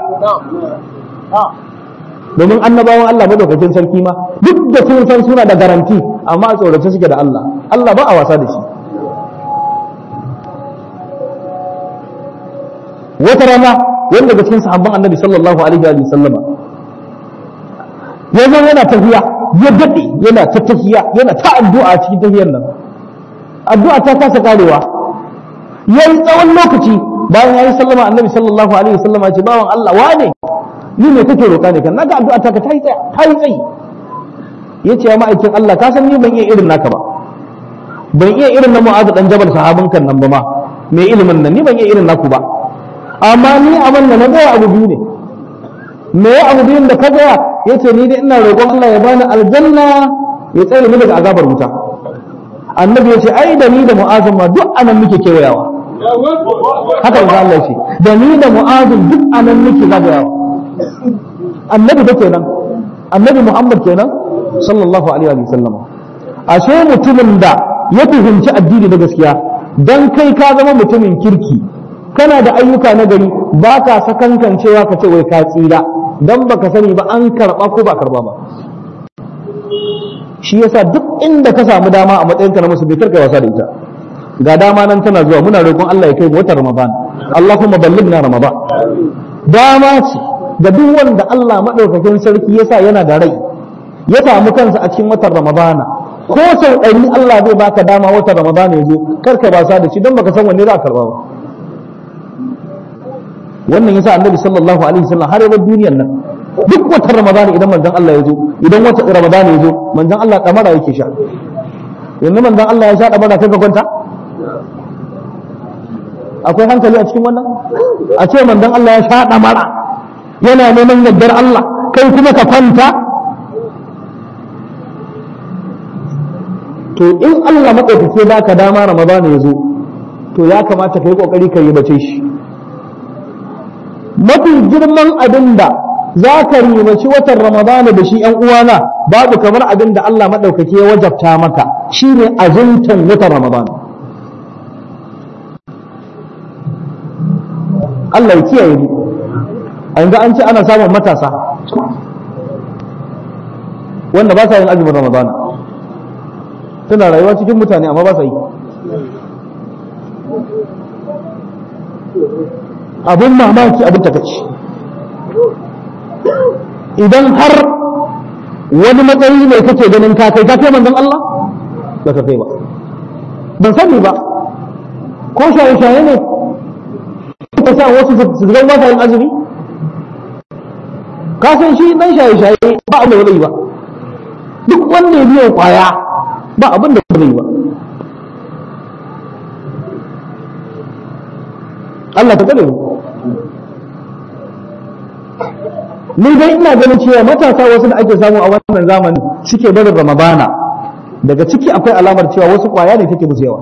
domin annabawan Allah madaukakin sarki ma duk da sun san suna da garanti amma a tsorace suke da Allah Allah ba a wasa da shi wata rana wanda daga cikin sahabban annabi sallallahu alaihi wa sallama ya zo yana tafiya ya daɗe yana ta tafiya yana ta addu'a a cikin tafiyar nan addu'a ta kasa karewa ya yi tsawon lokaci bayan ya yi sallama annabi sallallahu alaihi wa sallama ce bawan Allah wane ni ne kake roƙa ne kan naga addu'a ta ka ta yi tsayi ya ce ya ma'aikin Allah ka san ni ban iya irin naka ba ban iya irin na mu'azu dan jabal sahabin kan nan ba ma mai ilimin nan ni ban iya irin naku ba amma ni abin da na gaya abu biyu ne me ya abu biyun da ka gaya ya ce ni dai ina roƙon Allah ya bani aljanna ya tsare ni daga azabar wuta annabi ya ce ai da ni da mu'azu ma duk anan muke kewayawa haka ga Allah ce da ni da mu'azu duk anan muke zagayawa annabi da kenan annabi Muhammad kenan sallallahu alaihi wa sallam ashe mutumin da ya fahimci addini da gaskiya dan kai ka zama mutumin kirki kana da ayyuka na gari ba ka sakankan cewa ka ce wai ka tsira dan baka sani ba an karba ko ba karba ba shi yasa duk inda ka samu dama a matsayinka na musulmi karka wasa da ita ga dama nan tana zuwa muna roƙon Allah ya kai mu watan Ramadan Allahumma ballighna Ramadan dama ce ga duk wanda Allah madaukakin sarki yasa yana da rai ya samu kansa a cikin watan Ramadana ko sau ɗari Allah zai baka dama watan Ramadana ya zo kar ka basa da shi don baka san wanne za a karba ba wannan yasa Annabi sallallahu alaihi wasallam har yabar duniyar nan duk watan Ramadana idan manzon Allah ya zo idan watan Ramadana ya zo manzon Allah kamara yake sha yanzu manzon Allah ya sha kamara kai ka kwanta akwai hankali a cikin wannan a ce manzon Allah ya sha kamara yana neman yardar Allah kai kuma ka kwanta to in Allah maɗaukake ba ka dama Ramadana ya zo to ya kamata ka yi ƙoƙari ka yi bace shi mafi girman abin da za ka ribaci watan Ramadana da shi ‘yan uwana babu kamar abin da Allah maɗaukake ya wajabta maka shi ne azumtan watan Ramadana Allah ya kiyaye ni a yanzu an ce ana samun matasa wanda ba sa yin azumin Ramadana tana rayuwa cikin mutane amma ba sa yi abin mamaki abin takaici idan har wani matsayi ne kake ganin ka kai ka kai manzon Allah ba ka kai ba ban sani ba ko shaye-shaye ne ka sa wasu su zama ba yin azumi ka san shi dan shaye-shaye ba abin da zai ba duk wanda ya biyo kwaya ba abin da zai ba Allah ta gane mu ni dai ina ganin cewa matasa wasu da ake samu a wannan zamani suke barin ramadana daga ciki akwai alamar cewa wasu kwaya ne take musu yawa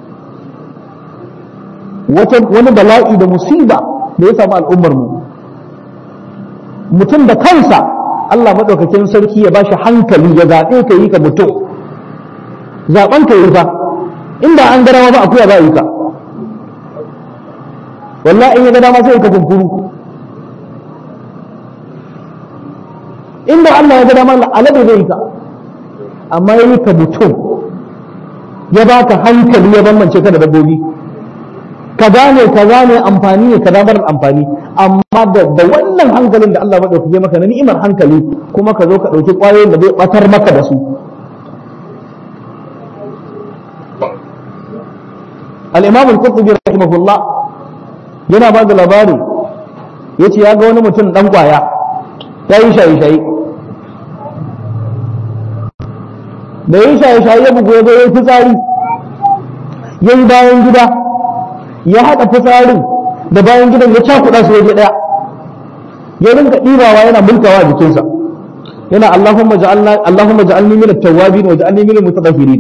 wani bala'i da musiba da ya samu al'ummar mu mutum da kansa Allah maɗaukakin sarki ya bashi hankali ya zaɓe ka yi ka mutum zaɓen ka yi fa inda an gara ba akuya za a yi ka wallahi in ya ga dama sai ka kunkuru inda Allah ya ga dama alade zai yi ka amma ya yi ka mutum ya baka hankali ya bambance ka da dabbobi ka gane ka gane amfani ne ka damar amfani amma da wannan hankalin da Allah maɗaukake maka na ni'imar hankali kuma ka zo ka ɗauki ƙwayoyin da zai ɓatar maka da su al-imam al-qurtubi rahimahullah yana ba da labari yace ya ga wani mutum dan kwaya ya yi shaye-shaye da yi shaye-shaye ya bugu ya zo ya yi fitsari ya yi bayan gida ya haɗa fitsarin da bayan gidan ya cakuɗa su waje ɗaya ya rinka ɗibawa yana mulkawa a jikinsa yana Allahumma ja'alna Allahumma ja'alni min at-tawwabin wa ja'alni min al-mutatahhirin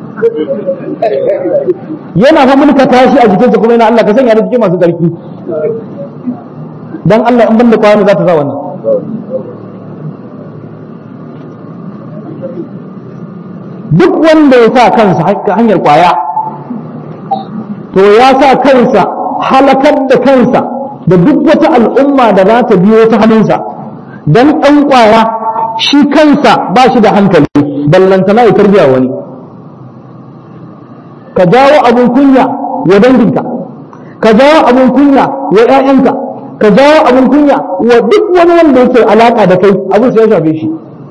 yana fa mulka tashi a jikinsa kuma yana Allah ka sanya da cikin masu tsarki dan Allah in banda kwano za ta sa wannan duk wanda ya sa kansa hanyar kwaya to ya sa kansa halakar da kansa da duk wata al'umma da za ta biyo ta hannunsa dan ɗan kwaya shi kansa ba shi da hankali ballantana ya tarbiya wani ka jawo abin kunya wa danginka ka jawo abin kunya wa ƴaƴanka ka jawo abin kunya wa duk wani wanda yake alaka da kai abin sai ya shafe shi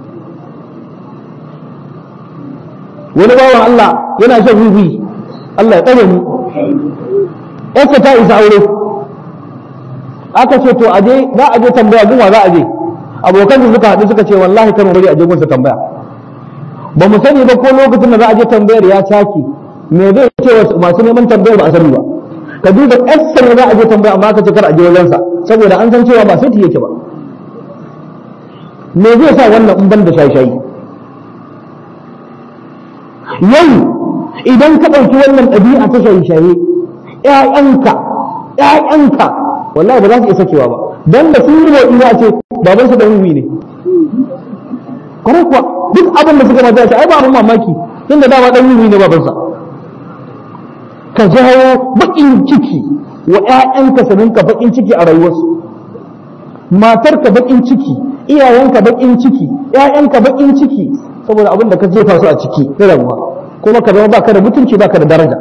wani bawan Allah yana shan wiwi Allah ya tsare mu yarsa ta isa aure aka ce to aje za a je tambaya gunwa za a je abokan su suka haɗu suka ce wallahi kar mu bari a je gunsa tambaya ba mu sani ba ko lokacin da za a je tambayar ya caki me zai ce wa masu neman tambayar ba a sani ba ka duba yarsa ne za a je tambaya amma aka ce kar a je wajensa saboda an san cewa ba sai yake ba me zai sa wannan in ban da shayi-shayi yau idan ka ɗauki wannan ɗabi'a ta shaye-shaye ‘ya'yanka ‘ya'yanka wallahi ba za su iya sakewa ba don da sun yi wa ina ce baban su da wiwi ne kwarai kuwa duk abin da suka mata ce ai ba abin mamaki tun da dama ɗan wiwi ne babansa ka jawo baƙin ciki wa ‘ya'yanka su rinka baƙin ciki a rayuwarsu matarka baƙin ciki iyayenka baƙin ciki ‘ya'yanka baƙin ciki saboda abin da ka jefa su a ciki na rabuwa kuma ka zama baka da mutunci baka da daraja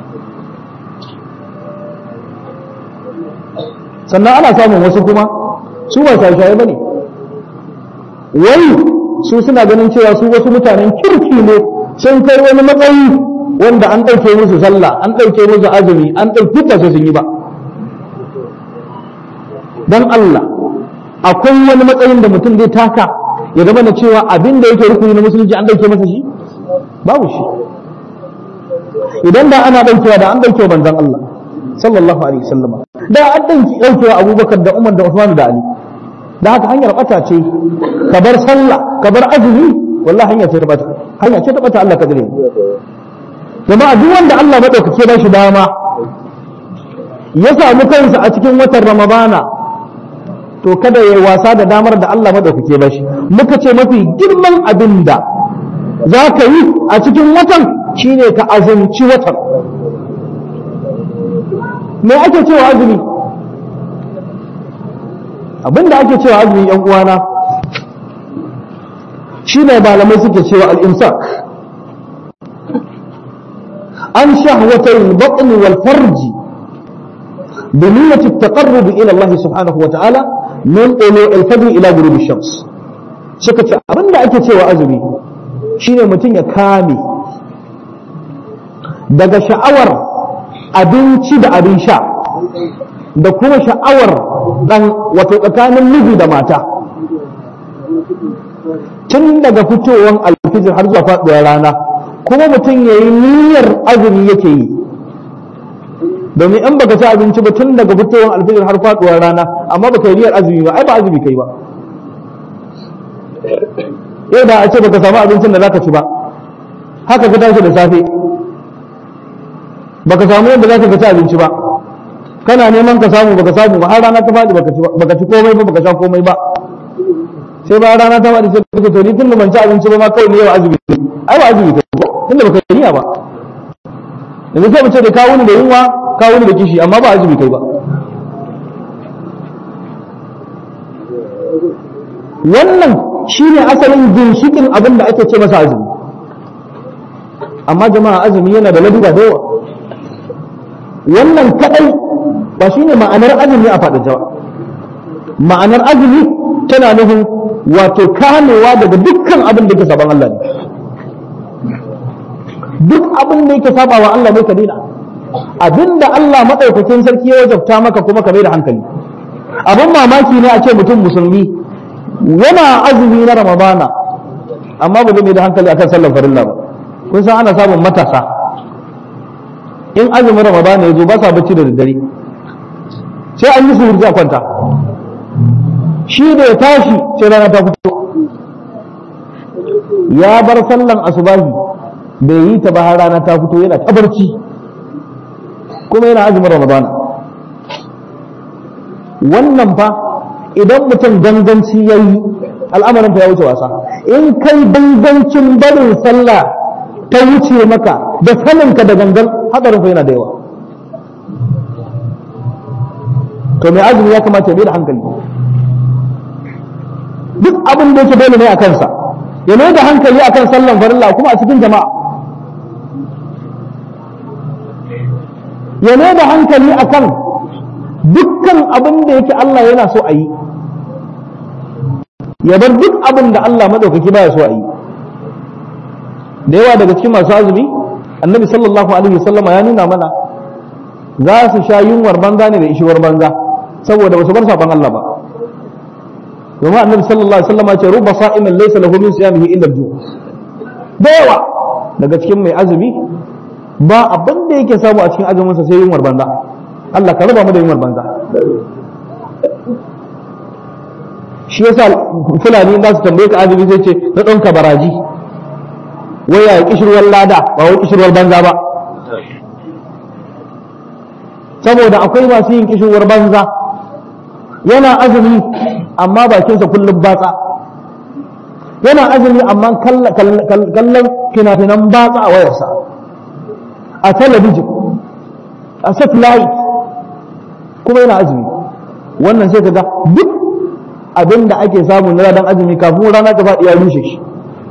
sannan ana samun wasu kuma su ba shaye-shaye ba ne wai su suna ganin cewa su wasu mutanen kirki ne sun kai wani matsayi wanda an ɗauke musu sallah an ɗauke musu azumi an ɗauki ba sai sun yi ba don Allah akwai wani matsayin da mutum zai taka ya zama na cewa abin da yake rukuni na musulunci an ɗauke masa shi babu shi idan da ana ɗaukewa da an ɗaukewa manzon Allah sallallahu alaihi wasallam da an ɗauki ɗaukewa Abubakar da Umar da Uthman da Ali da haka hanyar bata ce ka bar sallah ka bar azumi wallahi hanya ce ta bata hanya ce ta bata Allah ka gare jama'a duk wanda Allah madaukake ba shi dama ya samu kansa a cikin watan Ramadana to kada ya wasa da damar da Allah madaukake ba shi muka ce mafi girman abin da za ka yi a cikin watan shine ka azumci watan me ake cewa azumi abin da ake cewa azumi yan uwana shine malamai suke cewa al-imsak an shahwatay al-batn wal farji بنية التقرب إلى الله سبحانه وتعالى من طلوع الفجر إلى غروب الشمس suka ce abin da ake cewa azumi shine mutum ya kame daga sha'awar abinci da abin sha da kuma sha'awar dan wato tsakanin miji da mata tun daga fitowar alfijir har zuwa faɗuwar rana kuma mutum ya yi niyyar azumi yake yi domin in baka ci abinci ba tun daga fitowar alfijir har faduwar rana amma baka yi niyyar azumi ba ai ba azumi kai ba yau da a ce baka samu abincin da zaka ci ba haka ka tashi da safe baka samu yadda zaka ci abinci ba kana neman ka samu baka samu ba har rana ta faɗi baka ci komai ba baka sha komai ba sai ba rana ta faɗi sai ka to ni tun da ban ci abinci ba ma kawai ne yau azumi ai ba azumi kai ba tunda baka yi niyya ba yanzu sai mu ce da kawo ni da yunwa kawo ni da kishi amma ba azumi kai ba wannan shine asalin ginshikin abin da ake ce masa azumi amma jama'a azumi yana da laduba da yawa wannan kadai ba shine ma'anar azumi a faɗin jawa ma'anar azumi tana nufin wato kamewa daga dukkan abin da ke saban Allah ne duk abin da yake saba wa Allah ne ka daina abinda Allah madaukakin sarki ya wajabta maka kuma ka mai da hankali abin mamaki ne a ce mutum musulmi yana azumi na ramadana amma ba zai mai da hankali akan sallar farilla ba kun san ana samun matasa in azumin ramadana ya zo ba sa bacci da daddare sai an yi suhurci a kwanta shi da ya tashi sai rana ta fito ya bar sallan asubahi bai yi ta ba har rana ta fito yana ta barci kuma yana azumin ramadana wannan fa idan mutum ganganci ya yi al'amarin fa ya wuce wasa in kai gangancin barin sallah ta wuce maka da saninka da gangan hadarin fa yana da yawa to mai azumi ya kamata ya bai da hankali duk abin da yake dole ne a kansa ya mai da hankali akan sallan farilla kuma a cikin jama'a ya ne da hankali akan dukkan abin da yake Allah yana so a yi ya bar duk abin da Allah maɗaukaki baya so a yi da yawa daga cikin masu azumi annabi sallallahu alaihi wasallama ya nuna mana za su sha yunwar banza ne da ishiwar banza saboda ba su bar saban Allah ba domin annabi sallallahu alaihi wasallama ce ruba sa'imin laysa lahu min siyamihi illa al-ju' da yawa daga cikin mai azumi ba abin da yake samu a cikin azuminsa sai yunwar banza Allah ka raba mu da yunwar banza shi yasa fulani za su tambaye ka azumi zai ce na ɗauka baraji wai ya kishirwar lada ba wai kishirwar banza ba saboda akwai masu yin kishirwar banza yana azumi amma bakinsa kullum batsa yana azumi amma kallon fina-finan batsa a wayarsa a talabijin a satellite kuma yana azumi wannan sai ka ga duk abin da ake samu na ranar azumi kafin rana ta faɗi ya rushe shi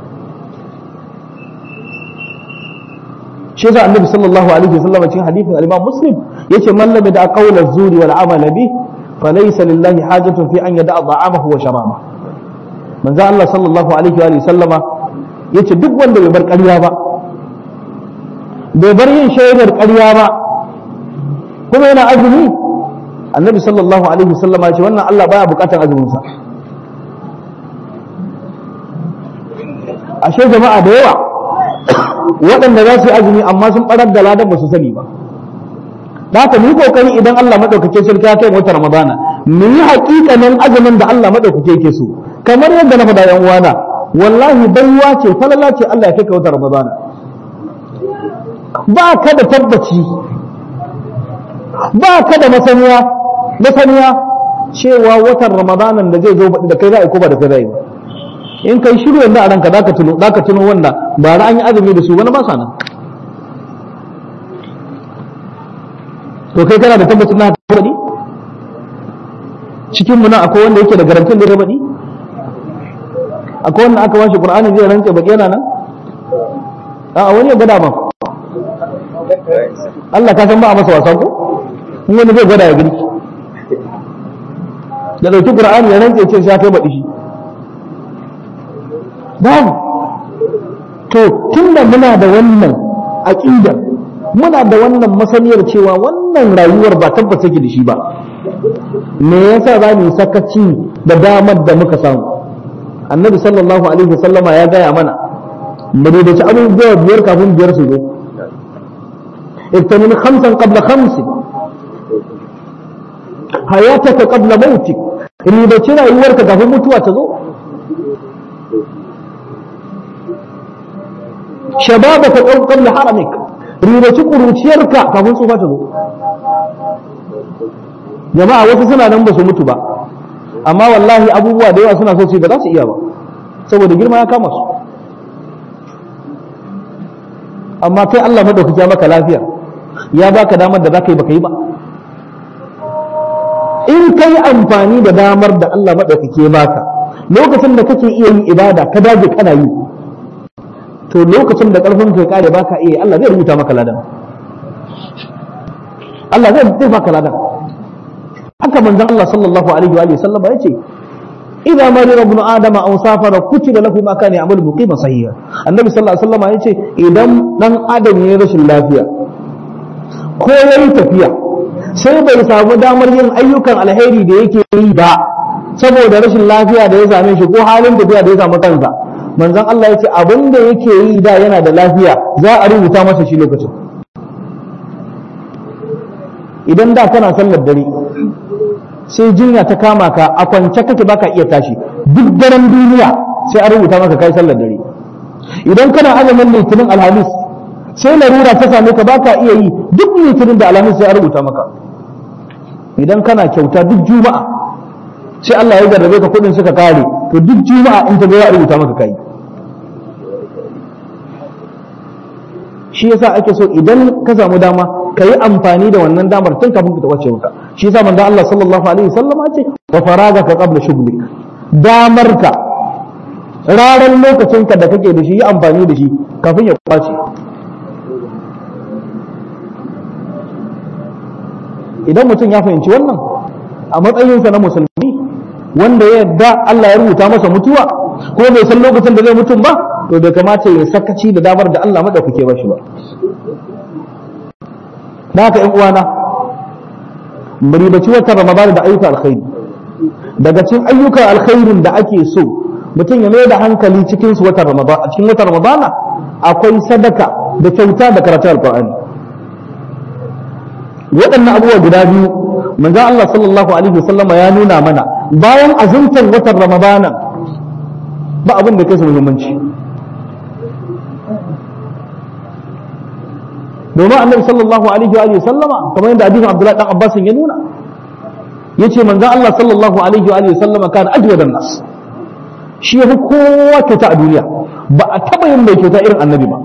shi yasa annabi sallallahu alaihi wasallam cikin hadithin al-imam muslim yace man lam da qawla zuri wal amal bi falaysa lillahi hajatun fi an yada'a da'amahu wa sharaba manzo Allah sallallahu alaihi wa sallama yace duk wanda bai bar ƙarya ba bai bar yin shaidar ƙarya ba kuma yana azumi annabi sallallahu alaihi wasallam ya ce wannan Allah baya bukatar azumin sa ashe jama'a da yawa waɗanda za su yi azumi amma sun barar da ladan ba su sani ba da haka mu kokari idan Allah madaukake sarki ya kai wata Ramadana mu yi hakikanin azumin da Allah madaukake yake so kamar yadda na faɗa yan uwana wallahi baiwa ce falala ce Allah ya kai ka wata Ramadana ba ka da tabbaci ba ka da masaniya masaniya cewa watan ramadanan da zai zo da kai za a yi ko ba da kai za a yi ba in kai shiru yanzu a ranka za ka tuno za ka tuno wanda ba an yi azumi da su wani ba sa nan to kai kana da tabbacin na haka baɗi cikin mu nan akwai wanda yake da garantin da ya baɗi akwai wanda aka washe qur'ani zai rantse baki yana nan a wani ya gada ba Allah ka san ba a masa wasa ko in wani zai gwada ya gani da ɗauki qur'ani ya rantse ce sai ya kai baɗi shi babu to tunda muna da wannan aqida muna da wannan masaniyar cewa wannan rayuwar ba tabbata take da shi ba me yasa za mu sakaci da damar da muka samu annabi sallallahu alaihi wasallama ya gaya mana mu da ci abubuwa biyar kafin biyar su zo ibtanin khamsan qabla khamsin hayataka qabla mautik ribaci rayuwarka kafin mutuwa ta zo shababaka qabla haramik ribaci kuruciyarka kafin tsufa ta zo jama'a wasu suna nan ba su mutu ba amma wallahi abubuwa da yawa suna so su ba za su iya ba saboda girma ya kama su amma kai Allah madaukaki ya maka lafiya ya baka damar da zaka yi baka yi ba in kai amfani da damar da Allah madaukaki ya baka lokacin da kake iya yin ibada ka dage kana yi to lokacin da karfin kai kare baka iya Allah zai rubuta maka ladan Allah zai zai baka ladan haka manzon Allah sallallahu alaihi wa sallam ya ce idza marira ibn adam aw safara kutiba lahu ma kana ya'malu muqima sahiha annabi sallallahu alaihi wasallam ya ce idan dan adam ya rashin lafiya ko yayi tafiya sai bai samu damar yin ayyukan alheri da yake yi ba saboda rashin lafiya da ya same shi ko halin tafiya da ya samu kansa manzon Allah ya ce abin da yake yi da yana da lafiya za a rubuta masa shi lokacin idan da kana sallar dare sai jinya ta kama ka a kwance kake baka iya tashi duk daren duniya sai a rubuta maka kai sallar dare idan kana azumin litinin alhamis sai larura ta same ka baka iya yi duk litinin da alhamis sai a rubuta maka idan kana kyauta duk juma'a sai Allah ya jarrabe ka kudin suka kare to duk juma'a in ta ga ya rubuta maka kai shi yasa ake so idan ka samu dama ka yi amfani da wannan damar tun kafin ka wace maka shi yasa manzo Allah sallallahu alaihi wasallam ce wa faragaka qabla shughlik damar ka raran lokacin ka da kake da shi yi amfani da shi kafin ya kwace idan mutum ya fahimci wannan a matsayinsa na musulmi wanda ya yarda Allah ya rubuta masa mutuwa ko bai san lokacin da zai mutum ba to bai kamata ya sakaci da damar da Allah madaukake ba shi ba da haka ƴan uwana mu ribaci watan Ramadan da ayyuka alkhairi daga cikin ayyukan alkhairin da ake so mutum ya mai da hankali cikin su watan Ramadan a cikin watan Ramadan akwai sadaka da kyauta da karatun alqur'ani waɗannan abubuwa guda biyu manzon Allah sallallahu alaihi wasallama ya nuna mana bayan azumtar watan Ramadana ba abin da kai su muhimmanci domin annabi sallallahu alaihi wa sallama kamar yadda hadisin Abdullah dan Abbas ya nuna yace manzon Allah sallallahu alaihi wa sallama kana ajwadan nas shi yafi kowa kyauta a duniya ba a taba yin mai kyauta irin annabi ba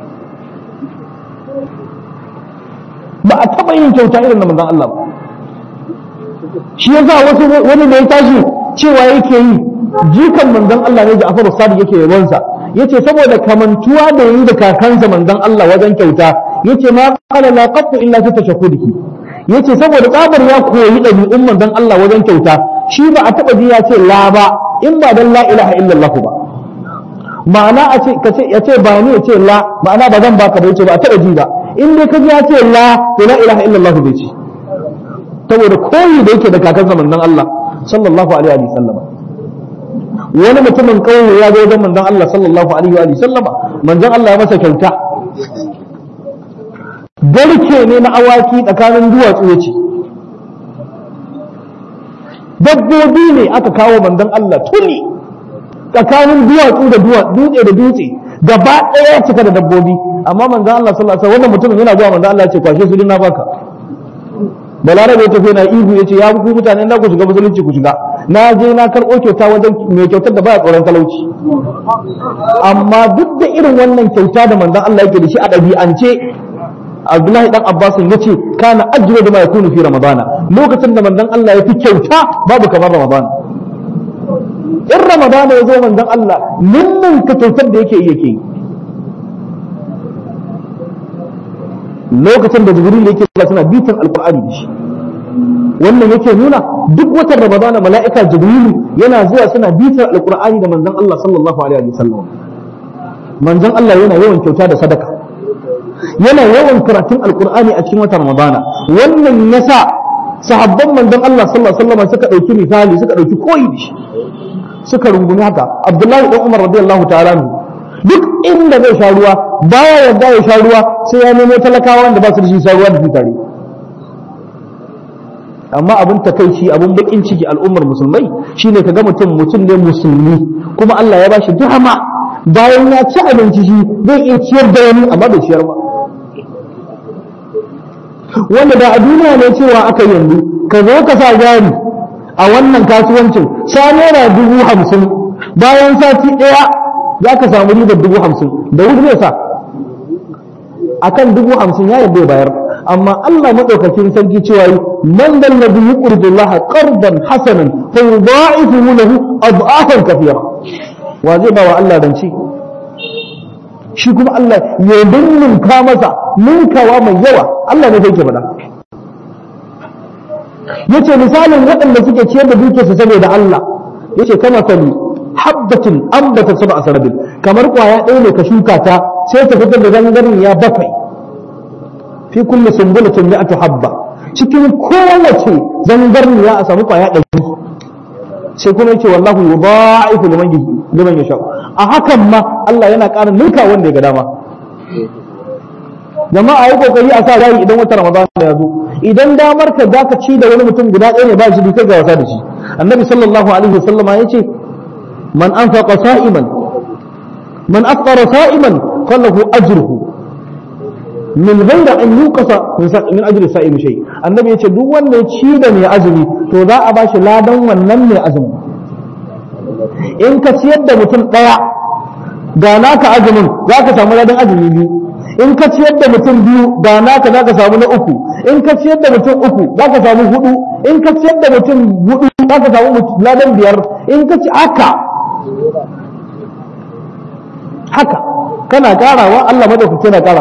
ba a taba yin kyauta irin na manzon Allah ba shi yasa wasu wani da ya tashi cewa yake yi jikan manzon Allah ne Ja'far Sadiq yake yabonsa yace saboda kamantuwa da yi da kakansa manzon Allah wajen kyauta yace ma qala la qattu illa fi tashahhudihi yace saboda tsabar ya koyi ɗabi'un manzon Allah wajen kyauta shi ba a taba ji ya ce la ba in ba dan la ilaha illallah ba ma'ana a ce kace ya ce ba ni ya ce la ma'ana ba zan baka ba yace ba a taba ji ba in dai ka ji ya ce la to la ilaha illallah bai ce saboda koyi da yake da kakansa manzon Allah sallallahu alaihi wa sallama wani mutumin kauye ya zo wajen manzon Allah sallallahu alaihi wa sallama manzon Allah ya masa kyauta garke ne na awaki tsakanin duwatsu ya ce dabbobi ne aka kawo manzon Allah tuni tsakanin duwatsu da dutse da dutse gaba ɗaya cika da dabbobi amma manzon Allah sallallahu alaihi wannan mutumin yana zuwa manzon Allah ya ce kwashe su na baka balarabe ya tafi na ihu ya ce ya ku mutane na ku shiga musulunci ku shiga na je na karɓo kyauta wajen mai kyautar da baya tsoron talauci amma duk da irin wannan kyauta da manzon Allah yake da shi a ɗabi'ance Abdullahi dan Abbas ya ce kana ajra da ma yakunu fi Ramadana lokacin da manzon Allah ya fi kyauta babu kamar Ramadana in Ramadana ya zo manzon Allah ninnin ka kyautar da yake yake yi lokacin da Jibril yake zuwa suna bitan Alqur'ani da shi wannan yake nuna duk watan Ramadana mala'ika Jibril yana zuwa suna bitan Alqur'ani da manzon Allah sallallahu alaihi wasallam manzon Allah yana yawan kyauta da sadaka yana yawan karatun alkur'ani a cikin watan ramadana wannan yasa sahabban manzon Allah sallallahu alaihi wasallam suka dauki misali suka dauki koyi da shi suka rungumi haka Abdullahi dan Umar radiyallahu ta'ala duk inda zai sha ruwa baya yarda ya sha ruwa sai ya nemo talakawa wanda ba su da shi sha ruwa da su tare amma abin takaici abin bakin ciki al'ummar musulmai shine kaga mutum mutum ne musulmi kuma Allah ya bashi dama bayan ya ci abinci shi zai iya ciyar da wani amma bai ciyar ba wanda da a duniya ne cewa aka yanzu ka zo ka sa jari a wannan kasuwancin sha naira dubu hamsin bayan sati ɗaya za ka samu ribar dubu hamsin da wuri zai sa a kan dubu hamsin ya yadda bayar amma Allah maɗaukakin sarki cewa yi man dal ladhi yuqridu Allah qardan hasanan fa yudha'ifu lahu ad'afan kathira wa zai ba wa Allah rance shi kuma Allah ya ninninka masa ninkawa mai yawa Allah ne zai ke faɗa yace misalin waɗanda suke ciyar da dukiyarsu saboda Allah yace kama sani habbatin ambata sab'a sanabil kamar kwaya ɗaya ne ka shuka ta sai ta fitar da zangarin ya bakwai fi kulli sumbulatin mi'atu habba cikin kowace zangarin ya a samu kwaya ɗari sai kuma yace wallahu yudha'ifu liman liman yasha a hakan ma Allah yana ƙara ninka wanda ya ga dama jama'a yi kokari a sa rayi idan wata ramadan ya zo idan damar ka zaka ci da wani mutum guda ɗaya ne ba shi kai ga wasa da shi annabi sallallahu alaihi wasallama yace man anfaqa sa'iman man afṭara sa'iman falahu ajruhu min ghairi an yuqasa min ajri sa'im shay annabi yace duk wanda ya ci da mai azumi to za a bashi ladan wannan mai azumi in ka ciyar da mutum daya ga naka azumin za ka samu ladan azumi biyu in ka ciyar da mutum biyu ga naka za ka samu na uku in ka ciyar da mutum uku za ka samu hudu in ka ciyar da mutum hudu za ka samu ladan biyar in ka ci haka haka kana karawa Allah madaukaki yana kara maka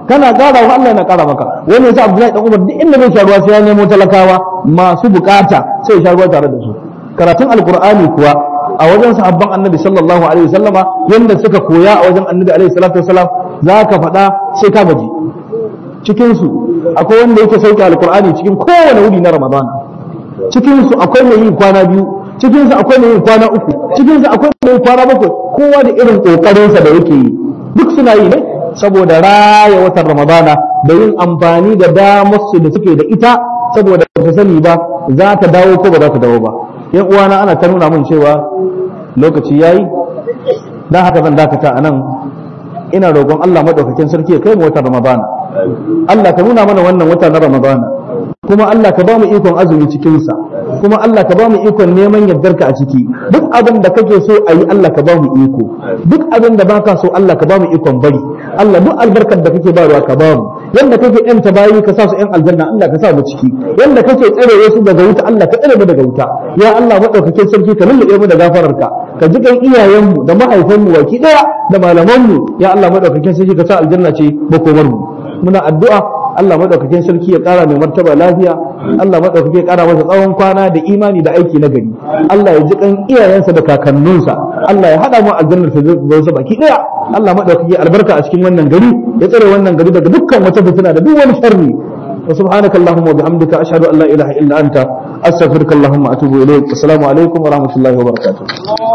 kana ƙara wa Allah na ƙara maka wani yasa Abdullahi dan Umar duk inda zai sha ruwa sai ya nemo talakawa masu bukata sai ya sha ruwa tare da su karatun alqur'ani kuwa a wajen sahabban annabi sallallahu alaihi wasallama yanda suka koya a wajen annabi alaihi salatu wasallam zaka faɗa sai ka gaji cikin su akwai wanda yake sauke alqur'ani cikin kowane wuri na ramadana cikin su akwai mai yin kwana biyu cikin su akwai mai yin kwana uku cikin su akwai mai yin kwana bakwai kowa da irin kokarin sa da yake yi duk suna yi ne saboda raya watan ramadana da yin amfani da damar su da suke da ita saboda ba sani ba za ta dawo ko ba za ta dawo ba yan uwana ana ta nuna mun cewa lokaci yayi dan haka zan dakata a nan ina roƙon Allah madaukakin sarki ya kai mu watan ramadana Allah ka nuna mana wannan wata na ramadana kuma Allah ka ba mu ikon azumi cikinsa kuma Allah ka ba mu ikon neman yardarka a ciki duk abin da kake so a yi Allah ka ba mu iko duk abin da baka so Allah ka ba mu ikon bari Allah duk albarkar da kake bayarwa ka ba mu yanda kake yanta bayi ka sa su yan aljanna Allah ka sa mu ciki yanda kake tsare su daga wuta Allah ka tsare mu daga wuta ya Allah madaukakin sarki ka lullube mu da gafararka ka ji kan iyayenmu da mahaifanmu baki daya da malamanmu ya Allah madaukakin sarki ka sa aljanna ce makomar mu muna addu'a Allah madaukakin sarki ya kara mai martaba lafiya Allah madaukake ya kara masa tsawon kwana da imani da aiki na gari Allah ya ji kan iyayensa da kakanninsa Allah ya hada mu aljannar sa baki daya Allah madaukake albarka a cikin wannan gari ya tsare wannan gari daga dukkan wata fitina da duk wani sharri وسبحانك اللهم وبحمدك أشهد أن لا إله إلا أنت أستغفرك اللهم وأتوب إليك السلام عليكم ورحمة الله وبركاته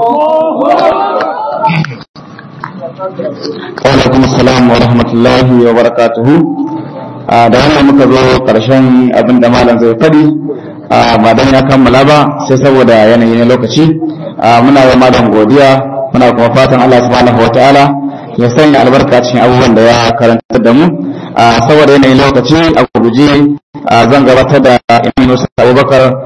alaikum assalam wa rahmatullahi wa barakatuhu da wannan muka zo karshen abin da malam zai fadi ba dan ya kammala ba sai saboda yanayi na lokaci muna wa malam godiya muna kuma fatan Allah subhanahu wa ta'ala ya sanya albarka cikin abubuwan da ya karanta da mu saboda yanayin lokaci a gurguje zan gabatar da Imam Musa Abubakar